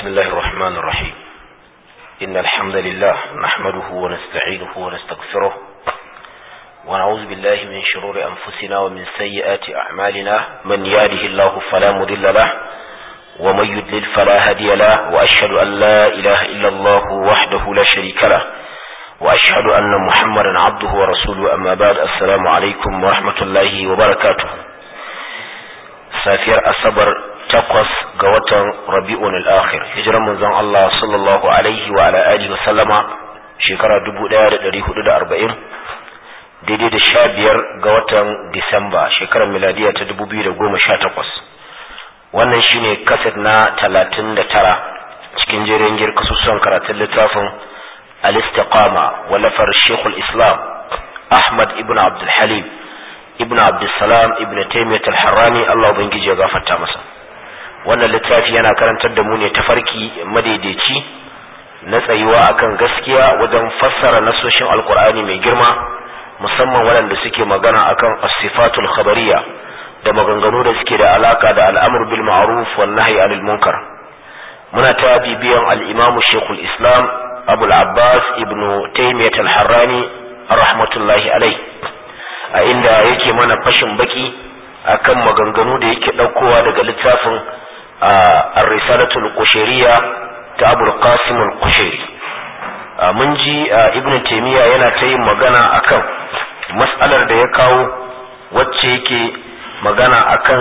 بسم الله الرحمن الرحيم إن الحمد لله نحمده ونستعينه ونستغفره ونعوذ بالله من شرور أنفسنا ومن سيئات أعمالنا من يهده الله فلا مضل له ومن يضلل فلا هادي له وأشهد أن لا إله إلا الله وحده لا شريك له وأشهد أن محمدا عبده ورسوله أما بعد السلام عليكم ورحمة الله وبركاته safiyar asabar takwas ga watan rabi'un al-akhir hijiran manzon Allah sallallahu alaihi wa ala alihi wa sallama shekara 1440 daidai da sha biyar ga watan disamba shekarar miladiya ta 2018 wannan shine kaset na 39 cikin jerin gir kasusuwan karatun littafin al-istiqama walafar shekul islam ahmad ibn abdul halim ibn abdulsalam ibn taimiyat al-harrani Allah ubangiji ya gafarta masa wannan littafi yana karantar da mu ne tafarki madaidaici na tsayuwa akan gaskiya wajen fassara nasoshin alkur'ani mai girma musamman waɗanda suke magana akan as-sifatul khabariya da maganganu da suke da alaka da al'amr bil ma'ruf wan nahyi anil munkar muna ta bibiyan al-imamu shaykhul islam abul abbas ibn taimiyat al-harrani rahmatullahi alaihi a inda yake mana fashin baki akan maganganu da yake ɗaukowa daga littafin ar-risalatul qushayriya ta Abul Qasim al-Qushayri mun ji Ibn Taymiyyah yana ta yin magana akan mas'alar da ya kawo wacce yake magana akan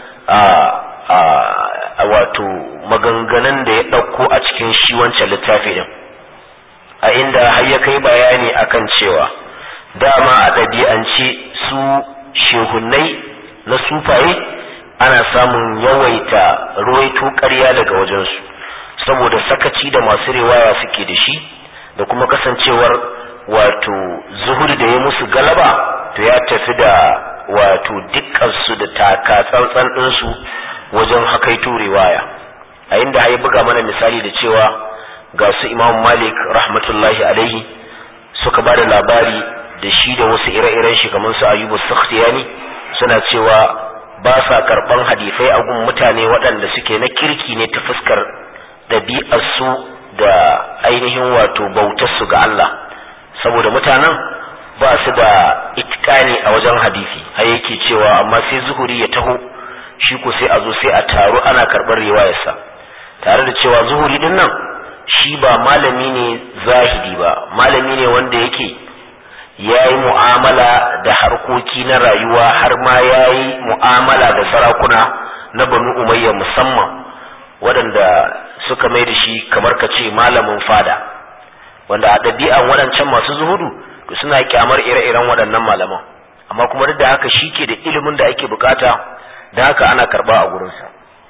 wato maganganun da ya ɗauko a cikin shi wancan littafi din a inda har ya kai bayani akan cewa dama a ɗabi'ance su shehunnai na sufaye ana samun yawaita ruwaito ƙarya daga wajensu saboda sakaci da masu riwaya suke da shi da kuma kasancewar wato zuhuri da ya musu galaba to ya tafi da wato dukkansu da taka tsantsan ɗinsu wajen hakaito riwaya a inda ya buga mana misali da cewa ga su imam malik rahmatullahi alaihi suka ba da labari da shi da wasu ire-iren shi kamar su ayyubu sakhtiyani suna cewa ba sa karban hadisai a gun mutane waɗanda suke na kirki ne ta fuskar ɗabi'arsu da ainihin wato bautarsu ga Allah saboda mutanen ba su da itikani a wajen hadisi har yake cewa amma sai zuhuri ya taho shi ko sai a zo sai a taru ana karɓar riwayarsa tare da cewa zuhuri din nan shi ba malami ne zahidi ba malami ne wanda yake ya yi mu'amala da harkoki na rayuwa har ma ya yi mu'amala da sarakuna na banu umayya musamman waɗanda suka mai da shi kamar ka ce malamin fada wanda a ɗabi'an waɗancan masu zuhudu to suna kyamar ire-iren waɗannan malaman amma kuma duk da haka shi ke da ilimin da ake bukata da haka ana karɓa a gurinsa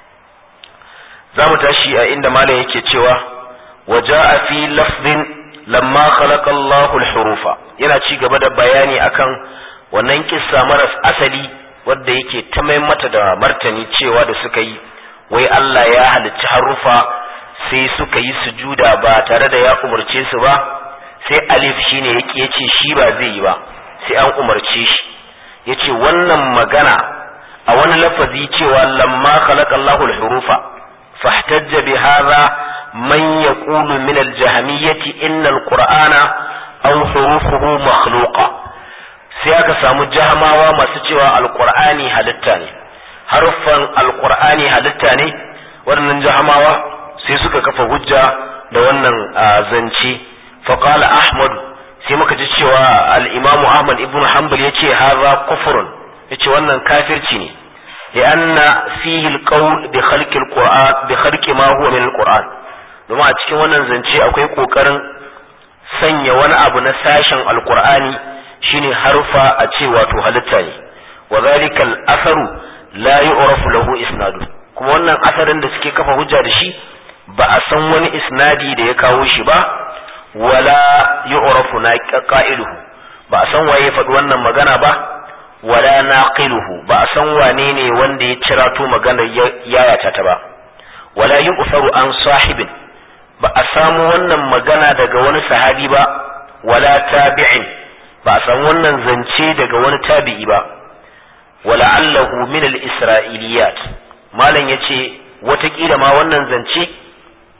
za mu tashi a inda malam yake cewa waja'a fi lafzin lamma khalaqa Allahu al-hurufa yana ci gaba da bayani akan wannan kissa maras asali wanda yake ta mai mata da martani cewa da suka yi wai Allah ya halicci harufa sai suka yi sujuda ba tare da ya umarce su ba sai alif shine yake yace shi ba zai yi ba sai an umarce shi yace wannan magana a wani lafazi cewa lamma khalaqa Allahu al-hurufa fahtajja bi hadha من يقول من الجهمية إن القرآن أو حروفه مخلوقة sai aka samu jahamawa masu cewa alkur'ani halitta ne haruffan alkur'ani halitta ne waɗannan jahamawa sai suka kafa hujja da wannan zance faƙala ahmad sai muka ji cewa al'imamu ahmad ibn hanbal ya ce haza kufurun ya ce wannan kafirci ne li'anna fihi alqawl bi khalqi alquran bi khalqi ma huwa min alquran domin a cikin wannan zance akwai kokarin sanya wani abu na sashen alkur'ani shine harfa a ce wato halitta ne wa zalika al-asaru la yu'rafu lahu isnadu kuma wannan asarin da suke kafa hujja da shi ba a san wani isnadi da ya kawo shi ba wala yu'rafu na qa'iluhu ba a san waye faɗi wannan magana ba wala naqiluhu ba a san wane ne wanda ya cirato magana yayata ta ba wala yu'tharu an sahibin ba a samu wannan magana daga wani sahabi ba wala tabi'in ba a samu wannan zance daga wani tabi'i ba wala allahu min al-isra'iliyat malam yace watakila ma wannan zance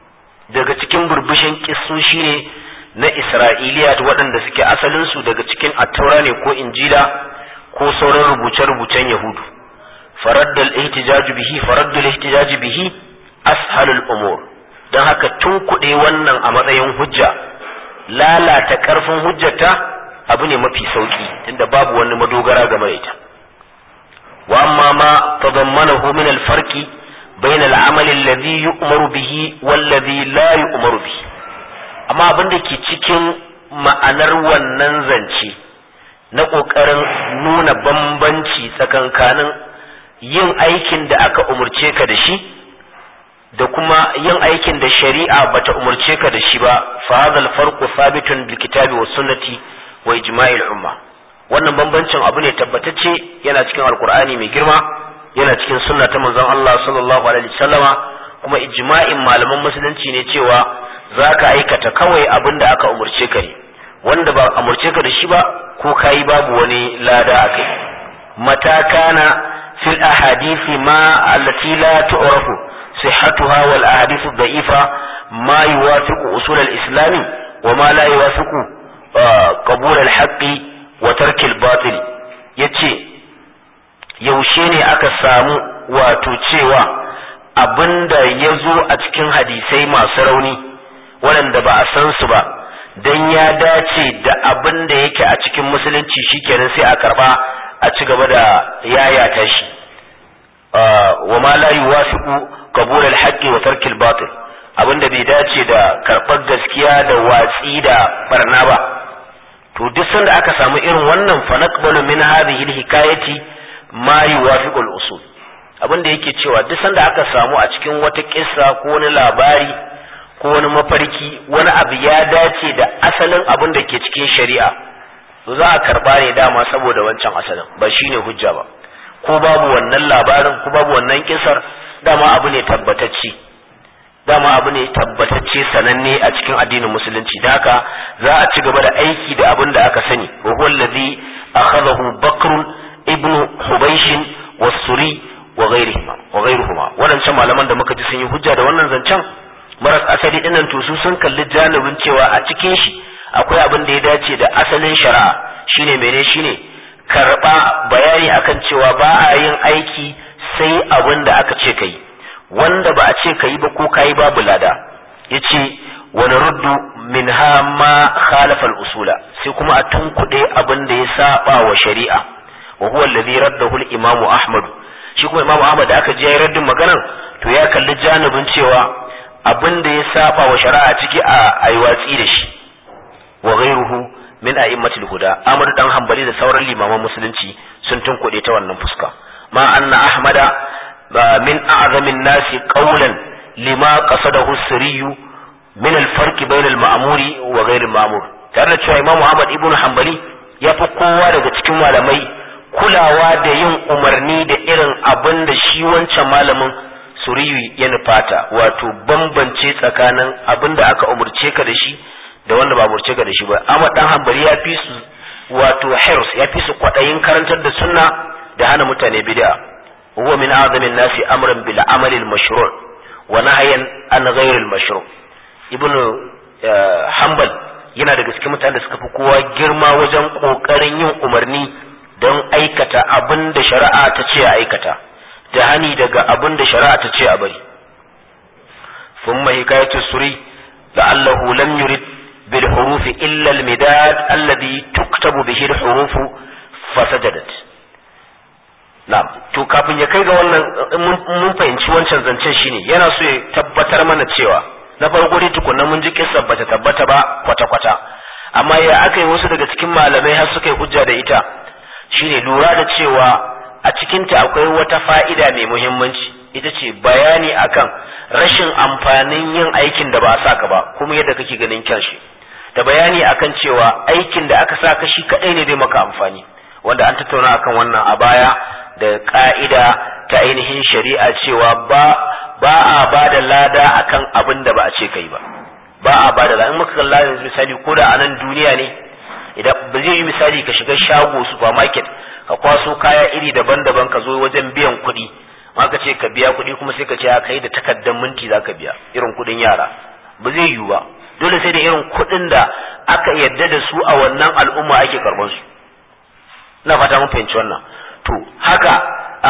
daga cikin burbushin kissoshi ne na isra'iliya waɗanda suke asalinsu daga cikin attaura ne ko injila ko sauran rubuce-rubucen yahudu faraddal ihtijaju bihi faraddal ihtijaju bihi ashalul umur don haka tun kuɗe wannan a matsayin hujja lalata ƙarfin hujjata abu ne mafi sauki tunda babu wani madogara game da ita wa amma ma tadammanahu min al-farqi bayna al-amali alladhi yu'maru bihi wallazi la yu'maru bihi amma abin da ke cikin ma'anar wannan zance na ƙoƙarin nuna bambanci tsakankanin yin aikin da aka umurce ka da shi da kuma yin aikin da shari'a bata umurce ka da shi ba fa hadha al-farqu thabitun bil kitabi was sunnati wa ijma'il umma wannan bambancin abu ne tabbatacce yana cikin alqur'ani mai girma yana cikin sunna ta manzon Allah sallallahu alaihi wasallama kuma ijma'in malaman musulunci ne cewa zaka aikata kawai abin da aka umurce ka ne wanda ba umurce ka da shi ba ko kai babu wani lada akai mata kana fil ahadithi ma allati la tu'rafu sihhatuha wal ahadithu da'ifa ma yuwafiqu usul al-islam wa ma la yuwafiqu qabul al-haqqi wa tark al-batil yace yaushe ne aka samu wato cewa abinda ya zo a cikin hadisai masu rauni waɗanda ba a san su ba don ya dace da abin da yake a cikin musulunci shikenan sai a karba a ci gaba da yayata shi wa ma la yuwafiqu qabul al-haqqi wa tark al-batil abinda bai dace da karɓar gaskiya da watsi da barna ba to duk sanda aka samu irin wannan fa naqbalu min hadhihi al-hikayati ma yuwafiqu al-usul abinda yake cewa duk sanda aka samu a cikin wata kissa ko wani labari ko wani mafarki wani abu ya dace da asalin abin da ke cikin shari'a to za a karba ne dama saboda wancan asalin ba shine hujja ba ko babu wannan labarin ko babu wannan kisar dama abu ne tabbatacce dama abu ne tabbatacce sananne a cikin addinin musulunci da haka za a ci gaba da aiki da abin da aka sani wa huwa allazi akhadahu bakr ibn hubaysh was-suri wa ghayrihima wa ghayruhuma wadancan malaman da muka ji sun yi hujja da wannan zancen maras asali dinnan to su sun kalli janibin cewa a cikin shi akwai abin da ya dace da asalin shari'a shine mene shine karba bayani akan cewa ba a yin aiki sai abin da aka ce kai wanda ba a ce kai ba ko kai babu lada yace wa naruddu minha ma khalafa al-usula sai kuma a tunkuɗe abin da ya saba wa shari'a wa huwa alladhi raddahu al-imam ahmad shi kuma imam ahmad da aka je ya raddin maganan to ya kalli janibin cewa abin da ya saba wa shari'a ciki a yi watsi da shi wa ghairuhu min a'immatil huda Ahmad dan Hanbali da sauran limaman musulunci sun tunkuɗe ta wannan fuska ma anna ahmada min a'zamin nasi qawlan lima qasadahu sirriyu min al-farq bayna al-ma'muri wa ghayr al-ma'mur tare da cewa Imam Ahmad ibn Hanbali ya fi kowa daga cikin malamai kulawa da yin umarni da irin abin da shi wancan malamin suriyu ya nufata wato bambance tsakanin abin da aka umurce ka da shi da wanda ba umurce ka da shi ba amma dan hanbali ya fi su wato hirs ya fi su kwadayin karantar da sunna da hana mutane bid'a huwa min azamin nasi amran bil amali al mashru' wa nahyan an ghayr al mashru' ibnu hanbal yana daga cikin mutanen da suka fi kowa girma wajen kokarin yin umarni don aikata abin da shari'a ta ce a aikata da hani daga abin da shari'a ta ce a bari thumma hikayatu suri la'allahu lam yurid bil hurufi illa al midad alladhi tuktabu bihi al hurufu fasajadat na'am to kafin ya kai ga wannan mun fahimci wancan zancen shine yana so ya tabbatar mana cewa na farko dai tukunna mun ji kissa bata tabbata ba kwata kwata amma ya aka yi wasu daga cikin malamai har suka yi hujja da ita shine lura da cewa a cikinta akwai wata fa'ida mai muhimmanci ita ce bayani akan rashin amfanin yin aikin da ba a saka ba kuma yadda kake ganin kyan shi da bayani akan cewa aikin da aka saka shi kadai ne zai maka amfani wanda an tattauna akan wannan a baya da ka'ida ta ainihin shari'a cewa ba ba a ba da lada akan abin da ba a ce kai ba ba a ba da lada in muka kalla yanzu misali ko da a nan duniya ne idan ba zai yi misali ka shiga shago supermarket ka kwaso kaya iri daban-daban ka zo wajen biyan kuɗi ma ka ce ka biya kuɗi kuma sai ka ce ka yi da takardar minti za ka biya irin kuɗin yara ba zai yiwu ba dole sai da irin kuɗin da aka yarda da su a wannan al'umma ake karɓar su ina fata mun fahimci wannan to haka a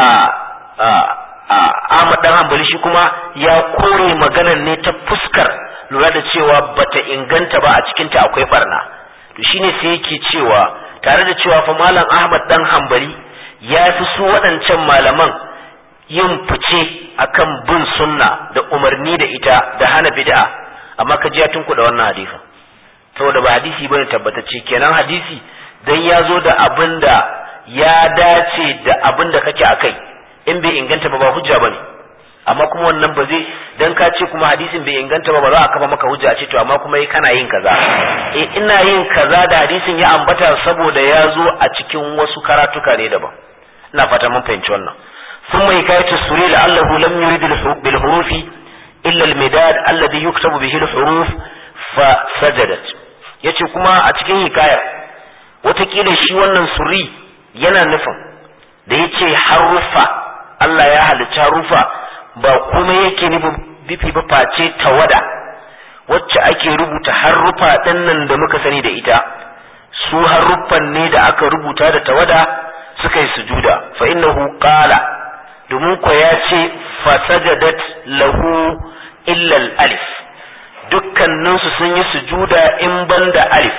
Ahmad dan Hanbali shi kuma ya kore maganar ne ta fuskar lura da cewa bata inganta ba a cikin ta akwai barna to shine sai yake cewa tare da cewa fa malam Ahmad dan Hanbali ya fi su waɗancan malaman yin fice akan bin sunna da umarni da ita da hana bid'a amma ka ji ya tunkuɗa wannan hadisin saboda ba hadisi bane tabbatacce kenan hadisi dan ya zo da abin da ya dace da abin da kake akai in bai inganta ba ba hujja bane amma kuma wannan ba zai dan ka ce kuma hadisin bai inganta ba ba za a kafa maka hujja ce to amma kuma kana yin kaza eh ina yin kaza da hadisin ya ambata saboda ya zo a cikin wasu karatuka ne daban ina fata mun fahimci wannan ثم حكاية السوري لعله لم يرد بالحروف إلا المداد الذي يكتب به الحروف فسجدت yace kuma a cikin hikaya watakila shi wannan suri yana nufin da ya ce harufa Allah ya halicci harufa ba kuma yake nufi ba face tawada wacce ake rubuta harufa ɗin nan da muka sani da ita su haruffan ne da aka rubuta da tawada suka yi sujuda fa innahu qala domin ko ya ce fasajadat lahu illa alif dukkaninsu sun yi sujuda in banda alif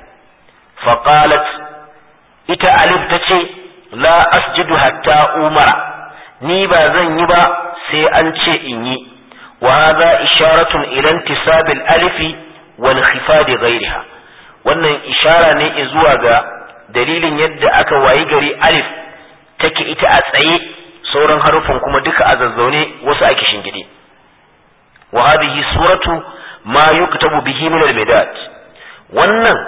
faqalat ita alif ta ce la asjudu hatta umara ni ba zan yi ba sai an ce in yi wa hadha isharatun ila intisab al-alif wa inkhifad ghayriha wannan ishara ne zuwa ga dalilin yadda aka wayi gari alif take ita a tsaye sauran harufan kuma duka a zazzaune wasu ake shingide wa hadhihi suratu ma yuktabu bihi min al-midad wannan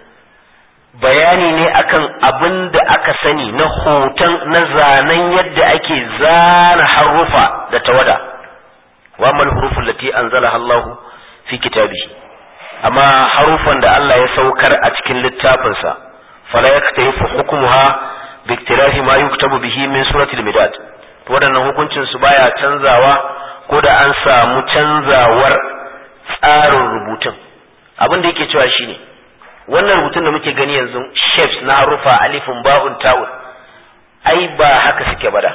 bayani ne akan abin da aka sani na hoton na zanen yadda ake zana harufa da tawada wa mal hurufun lati anzalaha Allah fi kitabihi amma harufan da Allah ya saukar a cikin littafinsa fala yaktarifu hukmuha bi iktirafi ma yuktabu bihi min suratul midad to wadannan hukuncin su baya canzawa ko da an samu canzawar tsarin rubutun abin da yake cewa shine wannan rubutun da muke gani yanzu shapes na harufa alifin ba'un ta'un ai ba haka suke bada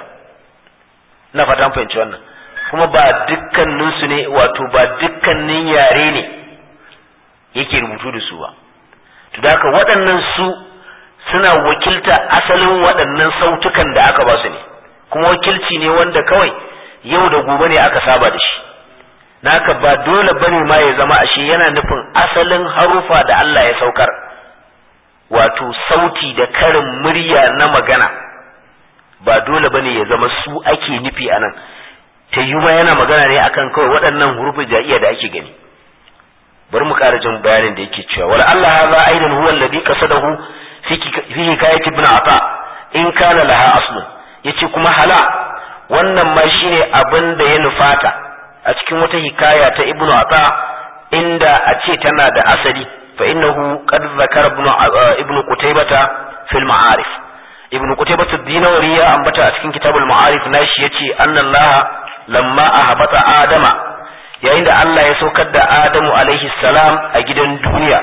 na fata fahimci wannan kuma ba dukkanin su ne wato ba dukkanin yare ne yake rubutu da su ba to da haka waɗannan su suna wakilta asalin waɗannan sautukan da aka ba su ne kuma wakilci ne wanda kawai yau da gobe ne aka saba da shi naka ba dole bane ma ya zama ashe yana nufin asalin harufa da Allah ya saukar wato sauti da karin murya na magana ba dole bane ya zama su ake nufi anan ta yi ma yana magana ne akan kawai waɗannan hurufin ja'iya da ake gani bari mu ƙara jin bayanin da yake cewa wala Allah hadha aidan huwa alladhi qasadahu fi fi hikayati ibn ata in kana laha aslun yace kuma hala wannan ma shine abin da ya nufata a cikin wata hikaya ta ibn ata inda a ce tana da asali fa innahu qad zakara ibn ibn qutaybata fil ma'arif ibn qutaybata dinawari ya ambata a cikin kitabul ma'arif nashi yace anna Allah lamma ahbata adama yayin da Allah ya saukar da Adamu alaihi salam a gidan duniya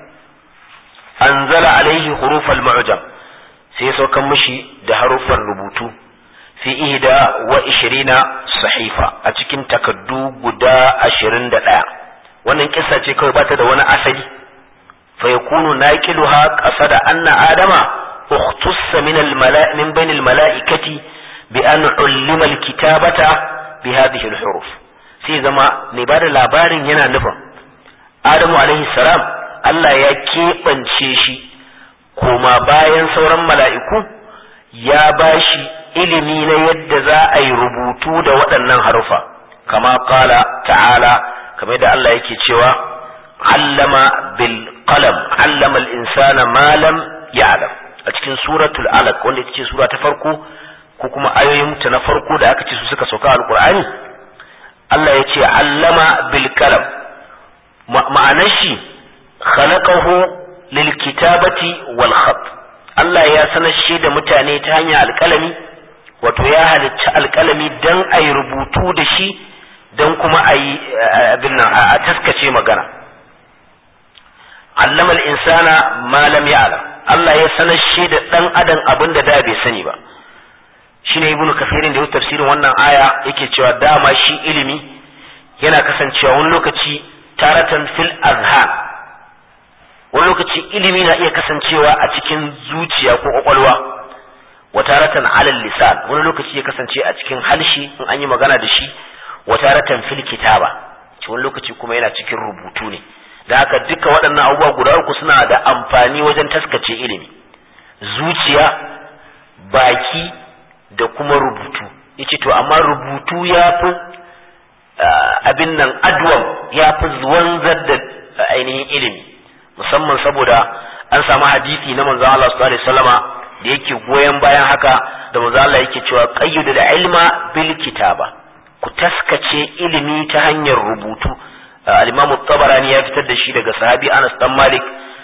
anzala alaihi hurufal mu'jam sai ya saukar mishi da haruffan rubutu fi ihda wa ishirina sahifa a cikin takaddu guda ashirin da ɗaya wannan kissa ce kawai bata da wani asali fa yakunu naqiluha qasada anna adama ukhtussa min al min bain al malaikati bi an ullima al kitabata bi hadhihi al huruf sai zama mai bada labarin yana nufin adamu alaihi salam Allah ya keɓance shi koma bayan sauran mala'iku ya bashi ilimi na yadda za a yi rubutu da waɗannan harufa kama kala ta'ala kamar da Allah yake cewa allama bil qalam allama al insana ma lam ya'lam a cikin suratul alaq wanda ita ce sura ta farko ko kuma ayoyin ta na farko da aka ce su suka sauka alqur'ani Allah ya ce allama bil qalam ma'anar shi khalaqahu lil kitabati wal khat Allah ya sanar shi da mutane ta hanyar alƙalami wato ya halicci alƙalami dan a yi rubutu da shi don kuma a yi abin nan a taskace magana allama insana ma lam ya'lam Allah ya sanar shi da dan adam abin da da bai sani ba shine ibnu kafirin da ya tafsirin wannan aya yake cewa dama shi ilimi yana kasancewa wani lokaci taratan fil azhan wani lokaci ilimi na iya kasancewa a cikin zuciya ko kwakwalwa wa taratan alal lisan wani lokaci ya kasance a cikin halshi in an yi magana da shi wa taratan fil kitaba wani lokaci kuma yana cikin rubutu ne da haka duka waɗannan abubuwa guda uku suna da amfani wajen taskace ilimi zuciya baki da kuma rubutu yace to amma rubutu ya fi abin nan adwam ya fi wanzar da ainihin ilimi musamman saboda an samu hadisi na manzon Allah sallallahu alaihi wasallama da yake goyon bayan haka da manzon Allah yake cewa qayyudu da ilma bil kitaba ku taskace ilimi ta hanyar rubutu al-Imam tabarani ya fitar da shi daga sahabi Anas dan Malik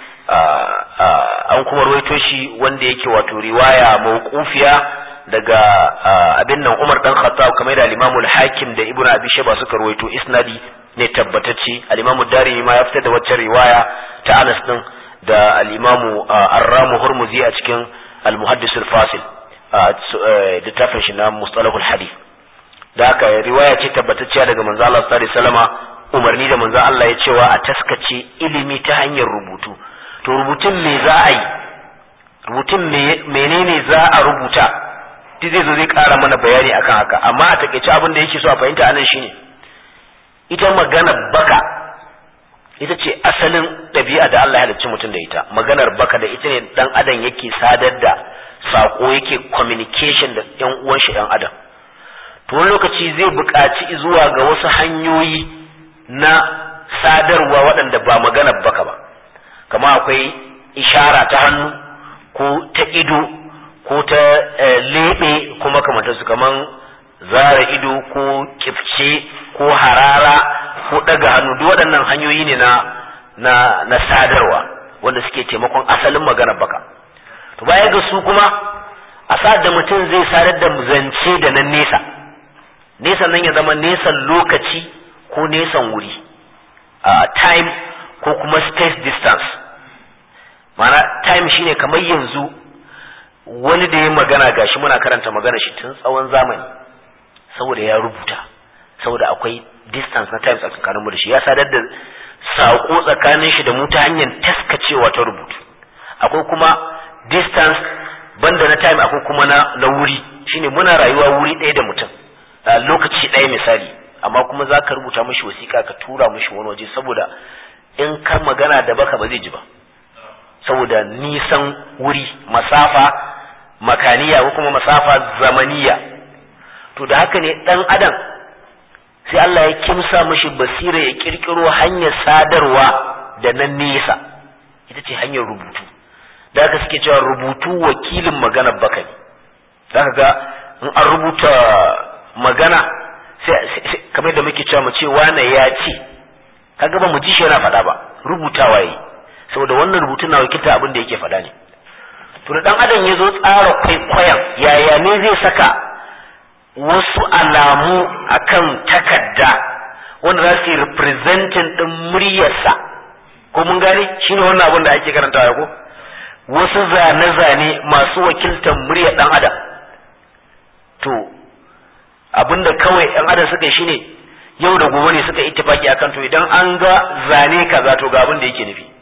an kuma ruwaito shi wanda yake wato riwaya mawqufiya daga abin nan Umar dan Khattab kamar da al-Imam al-Hakim da Ibn Abi Shayba suka ruwaito isnadi ne tabbatacce al-Imam Darimi ma ya fitar da wacce riwaya ta Anas din da al-Imam Ar-Ramu Hurmuzi a cikin al-Muhaddis al-Fasil da tafin shi na Mustalah al-Hadith da haka riwaya ce tabbatacciya daga manzo Allah sallallahu alaihi wasallama umarni da manzo Allah ya cewa a taskace ilimi ta hanyar rubutu to rubutun me za a yi rubutun menene za a rubuta duk zai zo zai ƙara mana bayani akan haka amma a takaice abin da yake so a fahimta anan shine ita magana baka ita ce asalin ɗabi'a da Allah ya halicci mutum da ita maganar baka da ita ne dan adam yake sadar da sako yake communication da yan uwan shi dan adam to wani lokaci zai buƙaci zuwa ga wasu hanyoyi na sadarwa waɗanda ba maganar baka ba kama akwai ishara ta hannu ko ta ido ko ta leɓe kuma kamata su kaman zara ido ko kifce ko harara ko ɗaga hannu duk waɗannan hanyoyi ne na na na sadarwa wanda suke taimakon asalin maganar baka to baya ga su kuma a sa da mutum zai sadar da zance da nan nesa nesa nan ya zama nesan lokaci ko nesan wuri uh, time ko kuma space distance mana time shine kamar yanzu wani da ya magana gashi muna karanta magana shi tun tsawon zamani saboda ya rubuta saboda akwai distance na time tsakaninmu da shi ya sadar da saƙo tsakanin shi da mu ta hanyar taskacewa ta rubutu akwai kuma distance banda na time akwai kuma na, na wuri shine muna rayuwa wuri ɗaya da mutum lokaci ɗaya misali amma kuma za ka rubuta mashi wasiƙa ka tura mashi wani waje saboda in ka magana da baka ba zai ji ba saboda nisan wuri masafa makaniya ko kuma masafa zamaniya to da haka ne dan adam sai Allah ya kimsa mashi basira ya kirkiro hanyar sadarwa da nan nesa ita ce hanyar rubutu da haka suke cewa rubutu wakilin maganar baka ne zaka ga in an rubuta magana sai kamar da muke cewa mu ce wane ya ce kaga ba mu ji shi yana faɗa ba rubutawa yi saboda wannan rubutun na wakilta abin da yake faɗa ne to da dan adam ya zo tsara kwaikwayon yaya ne zai saka wasu alamu akan takarda wanda za su yi representing din muryarsa ko mun gane shine wannan abin da ake karantawa ko wasu zane-zane masu wakiltar muryar dan adam to abinda kawai yan adam suka yi shine yau da gobe ne suka ittifaki akan to idan an ga zane kaza to ga abin da yake nufi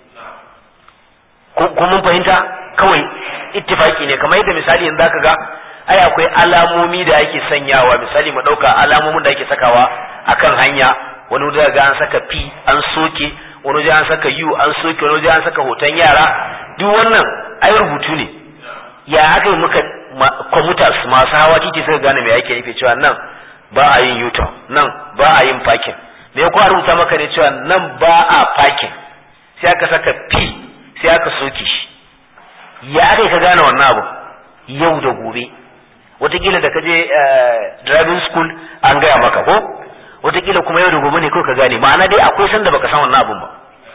ko mun fahimta kawai ittifaki ne kamar yadda misali yanzu zaka ga ai akwai alamomi da ake sanyawa misali mu dauka alamomin da ake sakawa akan hanya wani waje ga an saka p an soke wani waje an saka u an soke wani waje an saka hoton yara duk wannan ai rubutu ne ya aka yi muka commuters masu hawa titi suka gane me ake nufi cewa nan ba a yin u nan ba a yin parking me ya rubuta maka ne cewa nan ba a parking sai aka saka p sai aka soke shi ya aka ka gane wannan abu yau da gobe watakila da ka je driving school an gaya maka ko watakila kuma yau da gobe ne kawai ka gane ma'ana dai akwai sanda baka san wannan abun ba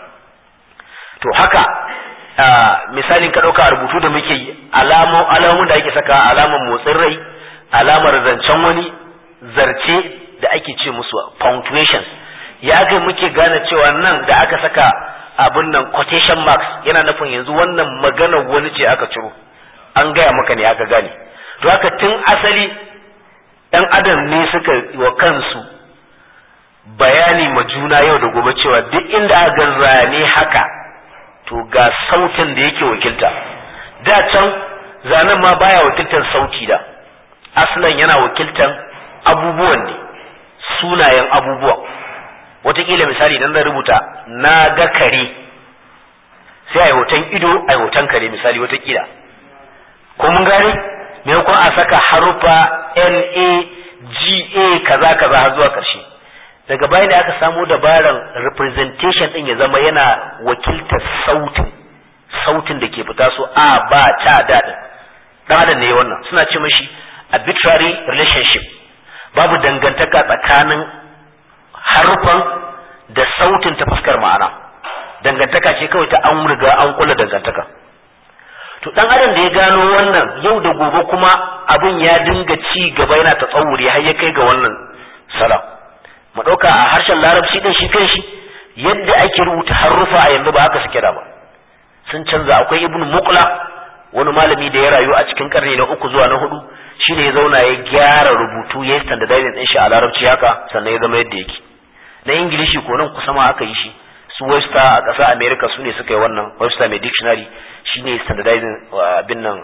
to haka misalin ka ɗauka rubutu da muke yi alamun da ake saka alamar motsin rai alamar zancen wani zarce da ake ce musu punctuations ya ga muke gane cewa nan da aka saka abin nan quotation marks yana nufin yanzu wannan magana wani ce aka ciro an gaya maka ne aka gane to haka tun asali ɗan adam ne suka wa kansu bayani ma juna yau da gobe cewa duk inda aka zane haka to ga sautin da yake wakilta da can zanen ma baya wakiltar sauti da aslan yana wakiltar abubuwan ne sunayen abubuwan wataƙila misali idan zan rubuta na ga kare sai a yi hoton ido a yi hoton kare misali wataƙila ko mun gane maimakon a saka harufa n a g a kaza kaza har zuwa ƙarshe daga bayan da aka samo dabaran representation din ya zama yana wakiltar sautin sautin da ke fita so a ba ta daɗin ɗan adam ne wannan suna ce mashi arbitrary relationship babu dangantaka tsakanin harufan da sautin ta fuskar ma'ana dangantaka ce kawai ta an riga an kula dangantaka to dan adam da ya gano wannan yau da gobe kuma abin ya dinga ci gaba yana ta tsawuri har ya kai ga wannan salam mu ɗauka a harshen larabci ɗin shi kan shi yadda ake rubuta harufa a yanzu ba haka suke da ba sun canza akwai ibn muqla wani malami da ya rayu a cikin karni na uku zuwa na hudu shine ya zauna ya gyara rubutu ya standardizing din shi a larabci haka sannan ya zama yadda yake na ingilishi ko nan kusa ma aka yi shi su westa a ƙasar america su ne suka yi wannan westa mai dictionary shine standardizing abin nan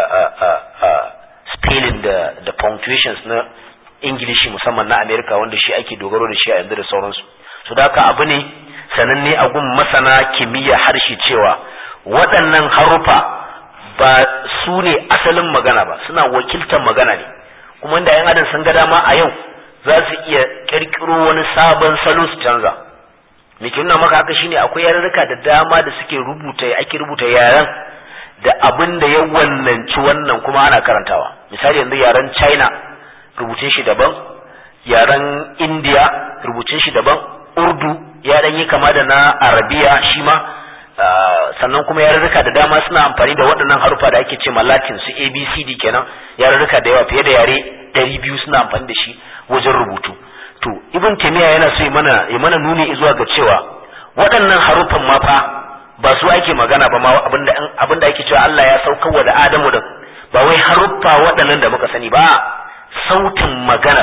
spelling da da punctuations na ingilishi musamman na america wanda shi ake dogaro da shi a yanzu da sauransu su da haka abu ne sananne a gun masana kimiyya harshe cewa waɗannan harufa ba su ne asalin magana ba suna wakiltar magana ne kuma inda yan adam sun ga dama a yau za su iya kirkiro wani sabon salo su canza me ke nuna maka haka shine akwai yarurruka da dama da suke rubuta ake rubuta yaren da abin da ya wannanci wannan kuma ana karantawa misali yanzu yaren china rubutun shi daban yaren india rubutun shi daban urdu ya dan yi kama da na arabiya shi ma sannan kuma yarurruka da dama suna amfani da waɗannan harufa da ake ce latin su abcd kenan yarurruka da yawa fiye da yare ɗari biyu suna amfani da shi wajen rubutu to ibn taymiya yana so ya mana ya mana nuni zuwa ga cewa waɗannan harufan ma fa ba su ake magana ba ma abinda abinda ake cewa Allah ya saukarwa da Adamu da ba wai haruffa waɗannan da muka sani ba sautin magana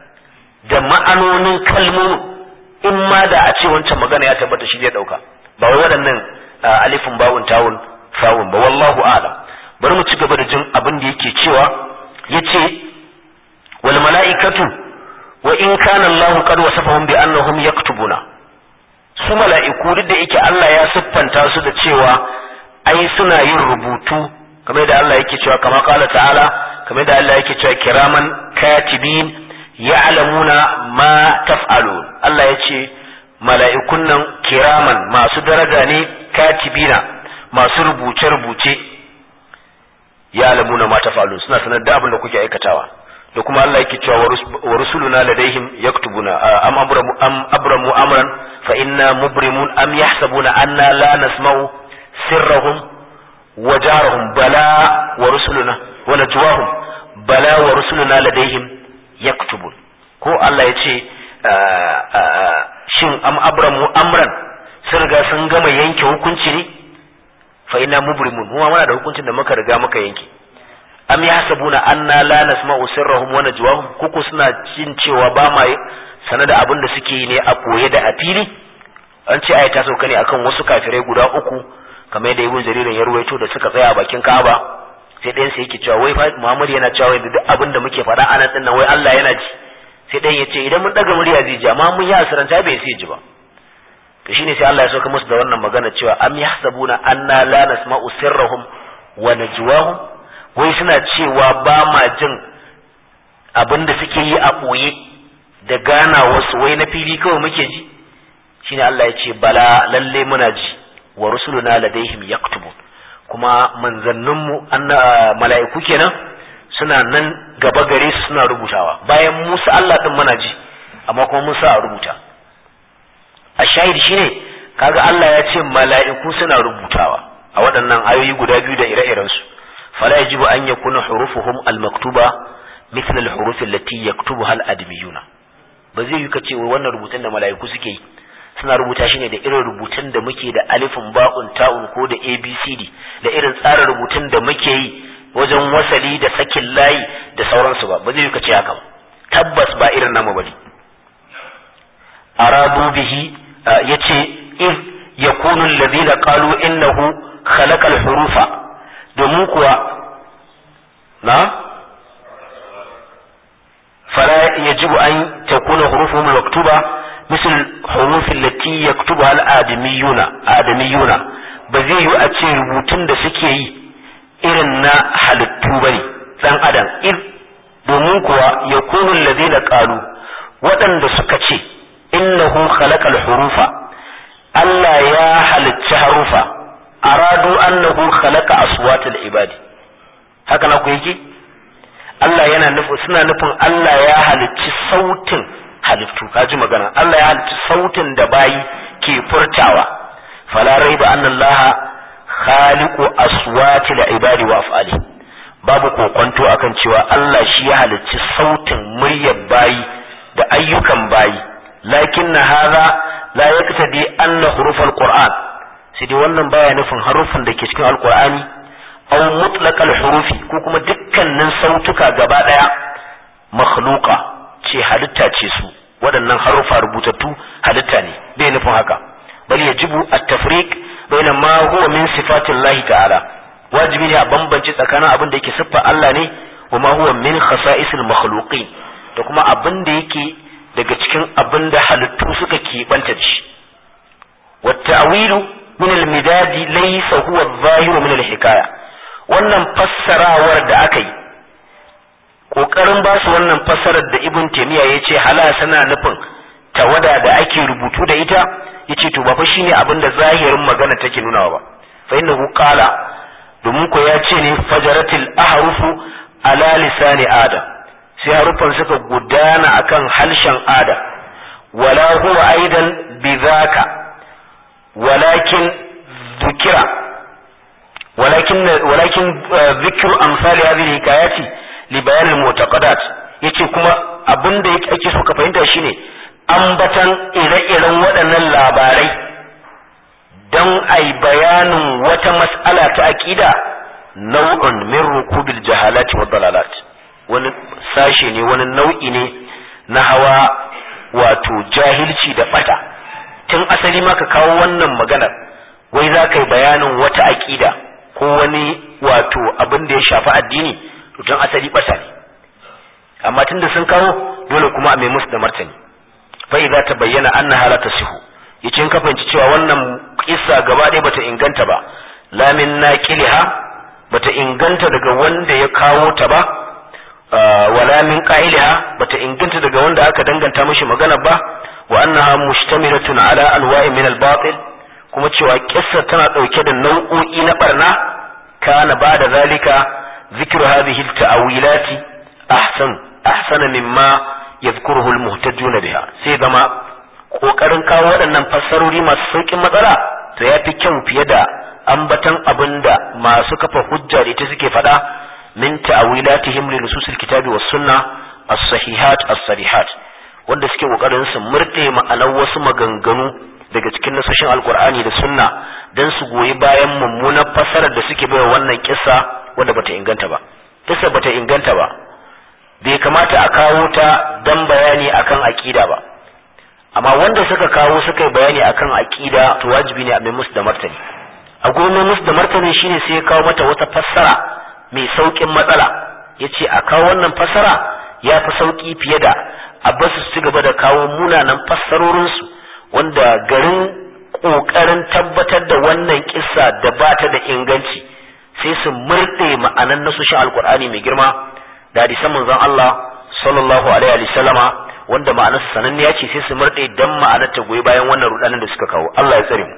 da ma'anonin kalmomin in ma da a ce wancan magana ya tabbata shi zai dauka ba wai waɗannan alifin bawun tawun sawun ba wallahu a'lam bari mu ci gaba da jin abin da yake cewa yace wal mala'ikatu wa in kana Allahu qad wasafahum bi annahum yaktubuna su mala'iku duk da yake Allah ya siffanta su da cewa ai suna yin rubutu kamar da Allah yake cewa kama kala ta'ala kamar da Allah yake cewa kiraman katibin ya'lamuna ma taf'alun Allah ya ce mala'ikun nan kiraman masu daraja ne katibina masu rubuce-rubuce ya'lamuna ma taf'alun suna sanar da abin da kuke aikatawa da kuma Allah yake cewa wa rusuluna ladaihim yaktubuna am abramu am abramu amran fa inna mubrimun am yahsabuna anna la nasma'u sirrahum wa jarahum bala wa rusuluna wa najwahum bala wa rusuluna ladaihim yaktubun ko Allah ya ce shin am abramu amran sun riga sun gama yanke hukunci ne fa inna mubrimun mu muna da hukuncin da muka riga muka yanke am yahsabuna anna la nasma'u sirrahum wa najwahum kuku suna jin cewa ba ma sanar da abin da suke yi ne a koye da a fili an ce ayi ta sauka ne akan wasu kafirai guda uku kamar yadda ibn jaririn ya ruwaito da suka tsaya a bakin Ka'aba sai ɗayan sai yake cewa wai Muhammad yana cewa duk abin da muke faɗa anan din nan wai Allah yana ji sai ɗayan ya ce idan mun daga murya zai ji amma mun yi asiranta bai sai ji ba to shine sai Allah ya sauka musu da wannan magana cewa am yahsabuna anna la nasma'u sirrahum wa najwahum wai suna cewa ba ma jin abin da suke yi a ɓoye da gana wasu wai na fili kawai muke ji shine Allah ya ce bala lalle muna ji wa rusuluna ladaihim yaktubun kuma manzanninmu anna mala'iku kenan suna nan gaba gare su suna rubutawa bayan Musa Allah din muna ji amma kuma Musa a rubuta a shahid shine kaga Allah ya ce mala'iku suna rubutawa a waɗannan ayoyi guda biyu da ire-irensu فلا يجب أن يكون حروفهم المكتوبة مثل الحروف التي يكتبها الأدميون ba zai yi ka ce wannan rubutun da mala'iku suke yi suna rubuta shi ne da irin rubutun da muke da alifin ba'un ta'un ko da abcd da irin tsarin rubutun da muke yi wajen wasali da sakin layi da sauransu ba ba zai yi ka ce haka ba tabbas ba irin namu bane aradu bihi yace iz yakunu alladhina qalu innahu khalaqa al-hurufa domin kuwa na fala yajibu an takuna hurufuhum maktuba مثل الحروف التي يكتبها الآدميون آدميون بزي أتي ربوتن da suke yi irin na halittu bane dan adam iz domin kuwa yakunu allazina qalu waɗanda suka ce innahu khalaqal hurufa Allah ya halicci harufa aradu annahu khalaqa aswatal ibadi haka na ku yake Allah yana nufin suna nufin Allah ya halicci sautin halittu kaji magana Allah ya halicci sautin da bayi ke furtawa fala raiba anna Allah khaliqu aswatil ibadi wa af'ali babu kokonto akan cewa Allah shi ya halicci sautin muryar bayi da ayyukan bayi lakinna hadha la yaktadi anna hurufal qur'an sai dai wannan baya nufin harufan da ke cikin alqur'ani aw mutlaqal hurufi ko kuma dukkanin sautuka gaba daya makhluqa ce halitta ce su waɗannan harufa rubutattu halitta ne bai nufin haka bal yajibu at-tafriq baina ma huwa min sifatillahi ta'ala wajibi ne a bambance tsakanin abin da yake siffa Allah ne wa ma huwa min khasa'isil makhluqin da kuma abin da yake daga cikin abin da halittu suka keɓanta da shi wa ta'wilu min al-midadi laysa huwa adh-dhahiru min al-hikaya wannan fassarawar da aka yi kokarin ba su wannan fassarar da ibn taymiya yace hala sana nufin tawada da ake rubutu da ita yace to ba fa shine abin da zahirin magana take nunawa ba fa innahu qala domin ko ya ce ne fajaratil ahrufu ala lisani adam sai harufan suka gudana akan halshen adam wala huwa aidan bidhaka walakin dhukira ولكن ولكن ذكر امثال هذه الحكايات لبيان المعتقدات yace kuma abin da ake so ka fahimta shine ambatan ire-iren waɗannan labarai don ai bayanin wata mas'ala ta aqida nau'un min rukubil jahalati wa dalalat wani sashe ne wani nau'i ne na hawa wato jahilci da bata tun asali ma ka kawo wannan maganar wai za ka yi bayanin wata aqida ko wani wato abin da ya shafi addini to tun asali bata ne amma tunda sun kawo dole kuma a mai musu da martani fa idza tabayyana annaha la tasihu yace in ka fahimci cewa wannan kissa gaba ɗaya bata inganta ba la min naqiliha bata inganta daga wanda ya kawo ta ba wala min qa'iliha bata inganta daga wanda aka danganta mishi magana ba wa annaha mushtamilatun ala anwa'in min al-batil kuma cewa kissa tana ɗauke da nau'o'i na barna kana ba da zalika zikru hadhihi at-ta'wilati ahsan ahsana mimma yadhkuruhu al-muhtajuna biha sai zama kokarin kawo waɗannan fassarori masu saukin matsala to yafi kyau fiye da ambatan abinda masu kafa hujja da ita suke faɗa min ta'wilatihim li nususil kitabi was sunna as-sahihat as-sarihat wanda suke kokarin su murde ma'anar wasu maganganu daga cikin nasoshin alkur'ani da sunna don su goyi bayan mummunar fassarar da suke baiwa wannan kissa wanda bata inganta ba kissa bata inganta ba bai kamata a kawo ta dan bayani akan aqida ba amma wanda suka kawo suka yi bayani akan aqida to wajibi ne a mai musu da martani a gurin mai musu da martani shine sai ya kawo mata wata fassara mai saukin matsala yace a kawo wannan fassara ya fi sauki fiye da a basu su ci gaba da kawo munanan fassarorinsu wanda garin ƙoƙarin tabbatar da wannan kissa da ba ta da inganci sai su murɗe ma'anan nasoshin alkur'ani mai girma da hadisan manzon Allah sallallahu alaihi wa sallama wanda ma'anarsa sananniya ce sai su murɗe dan ma'anar ta goyi bayan wannan rudanin da suka kawo Allah ya tsare mu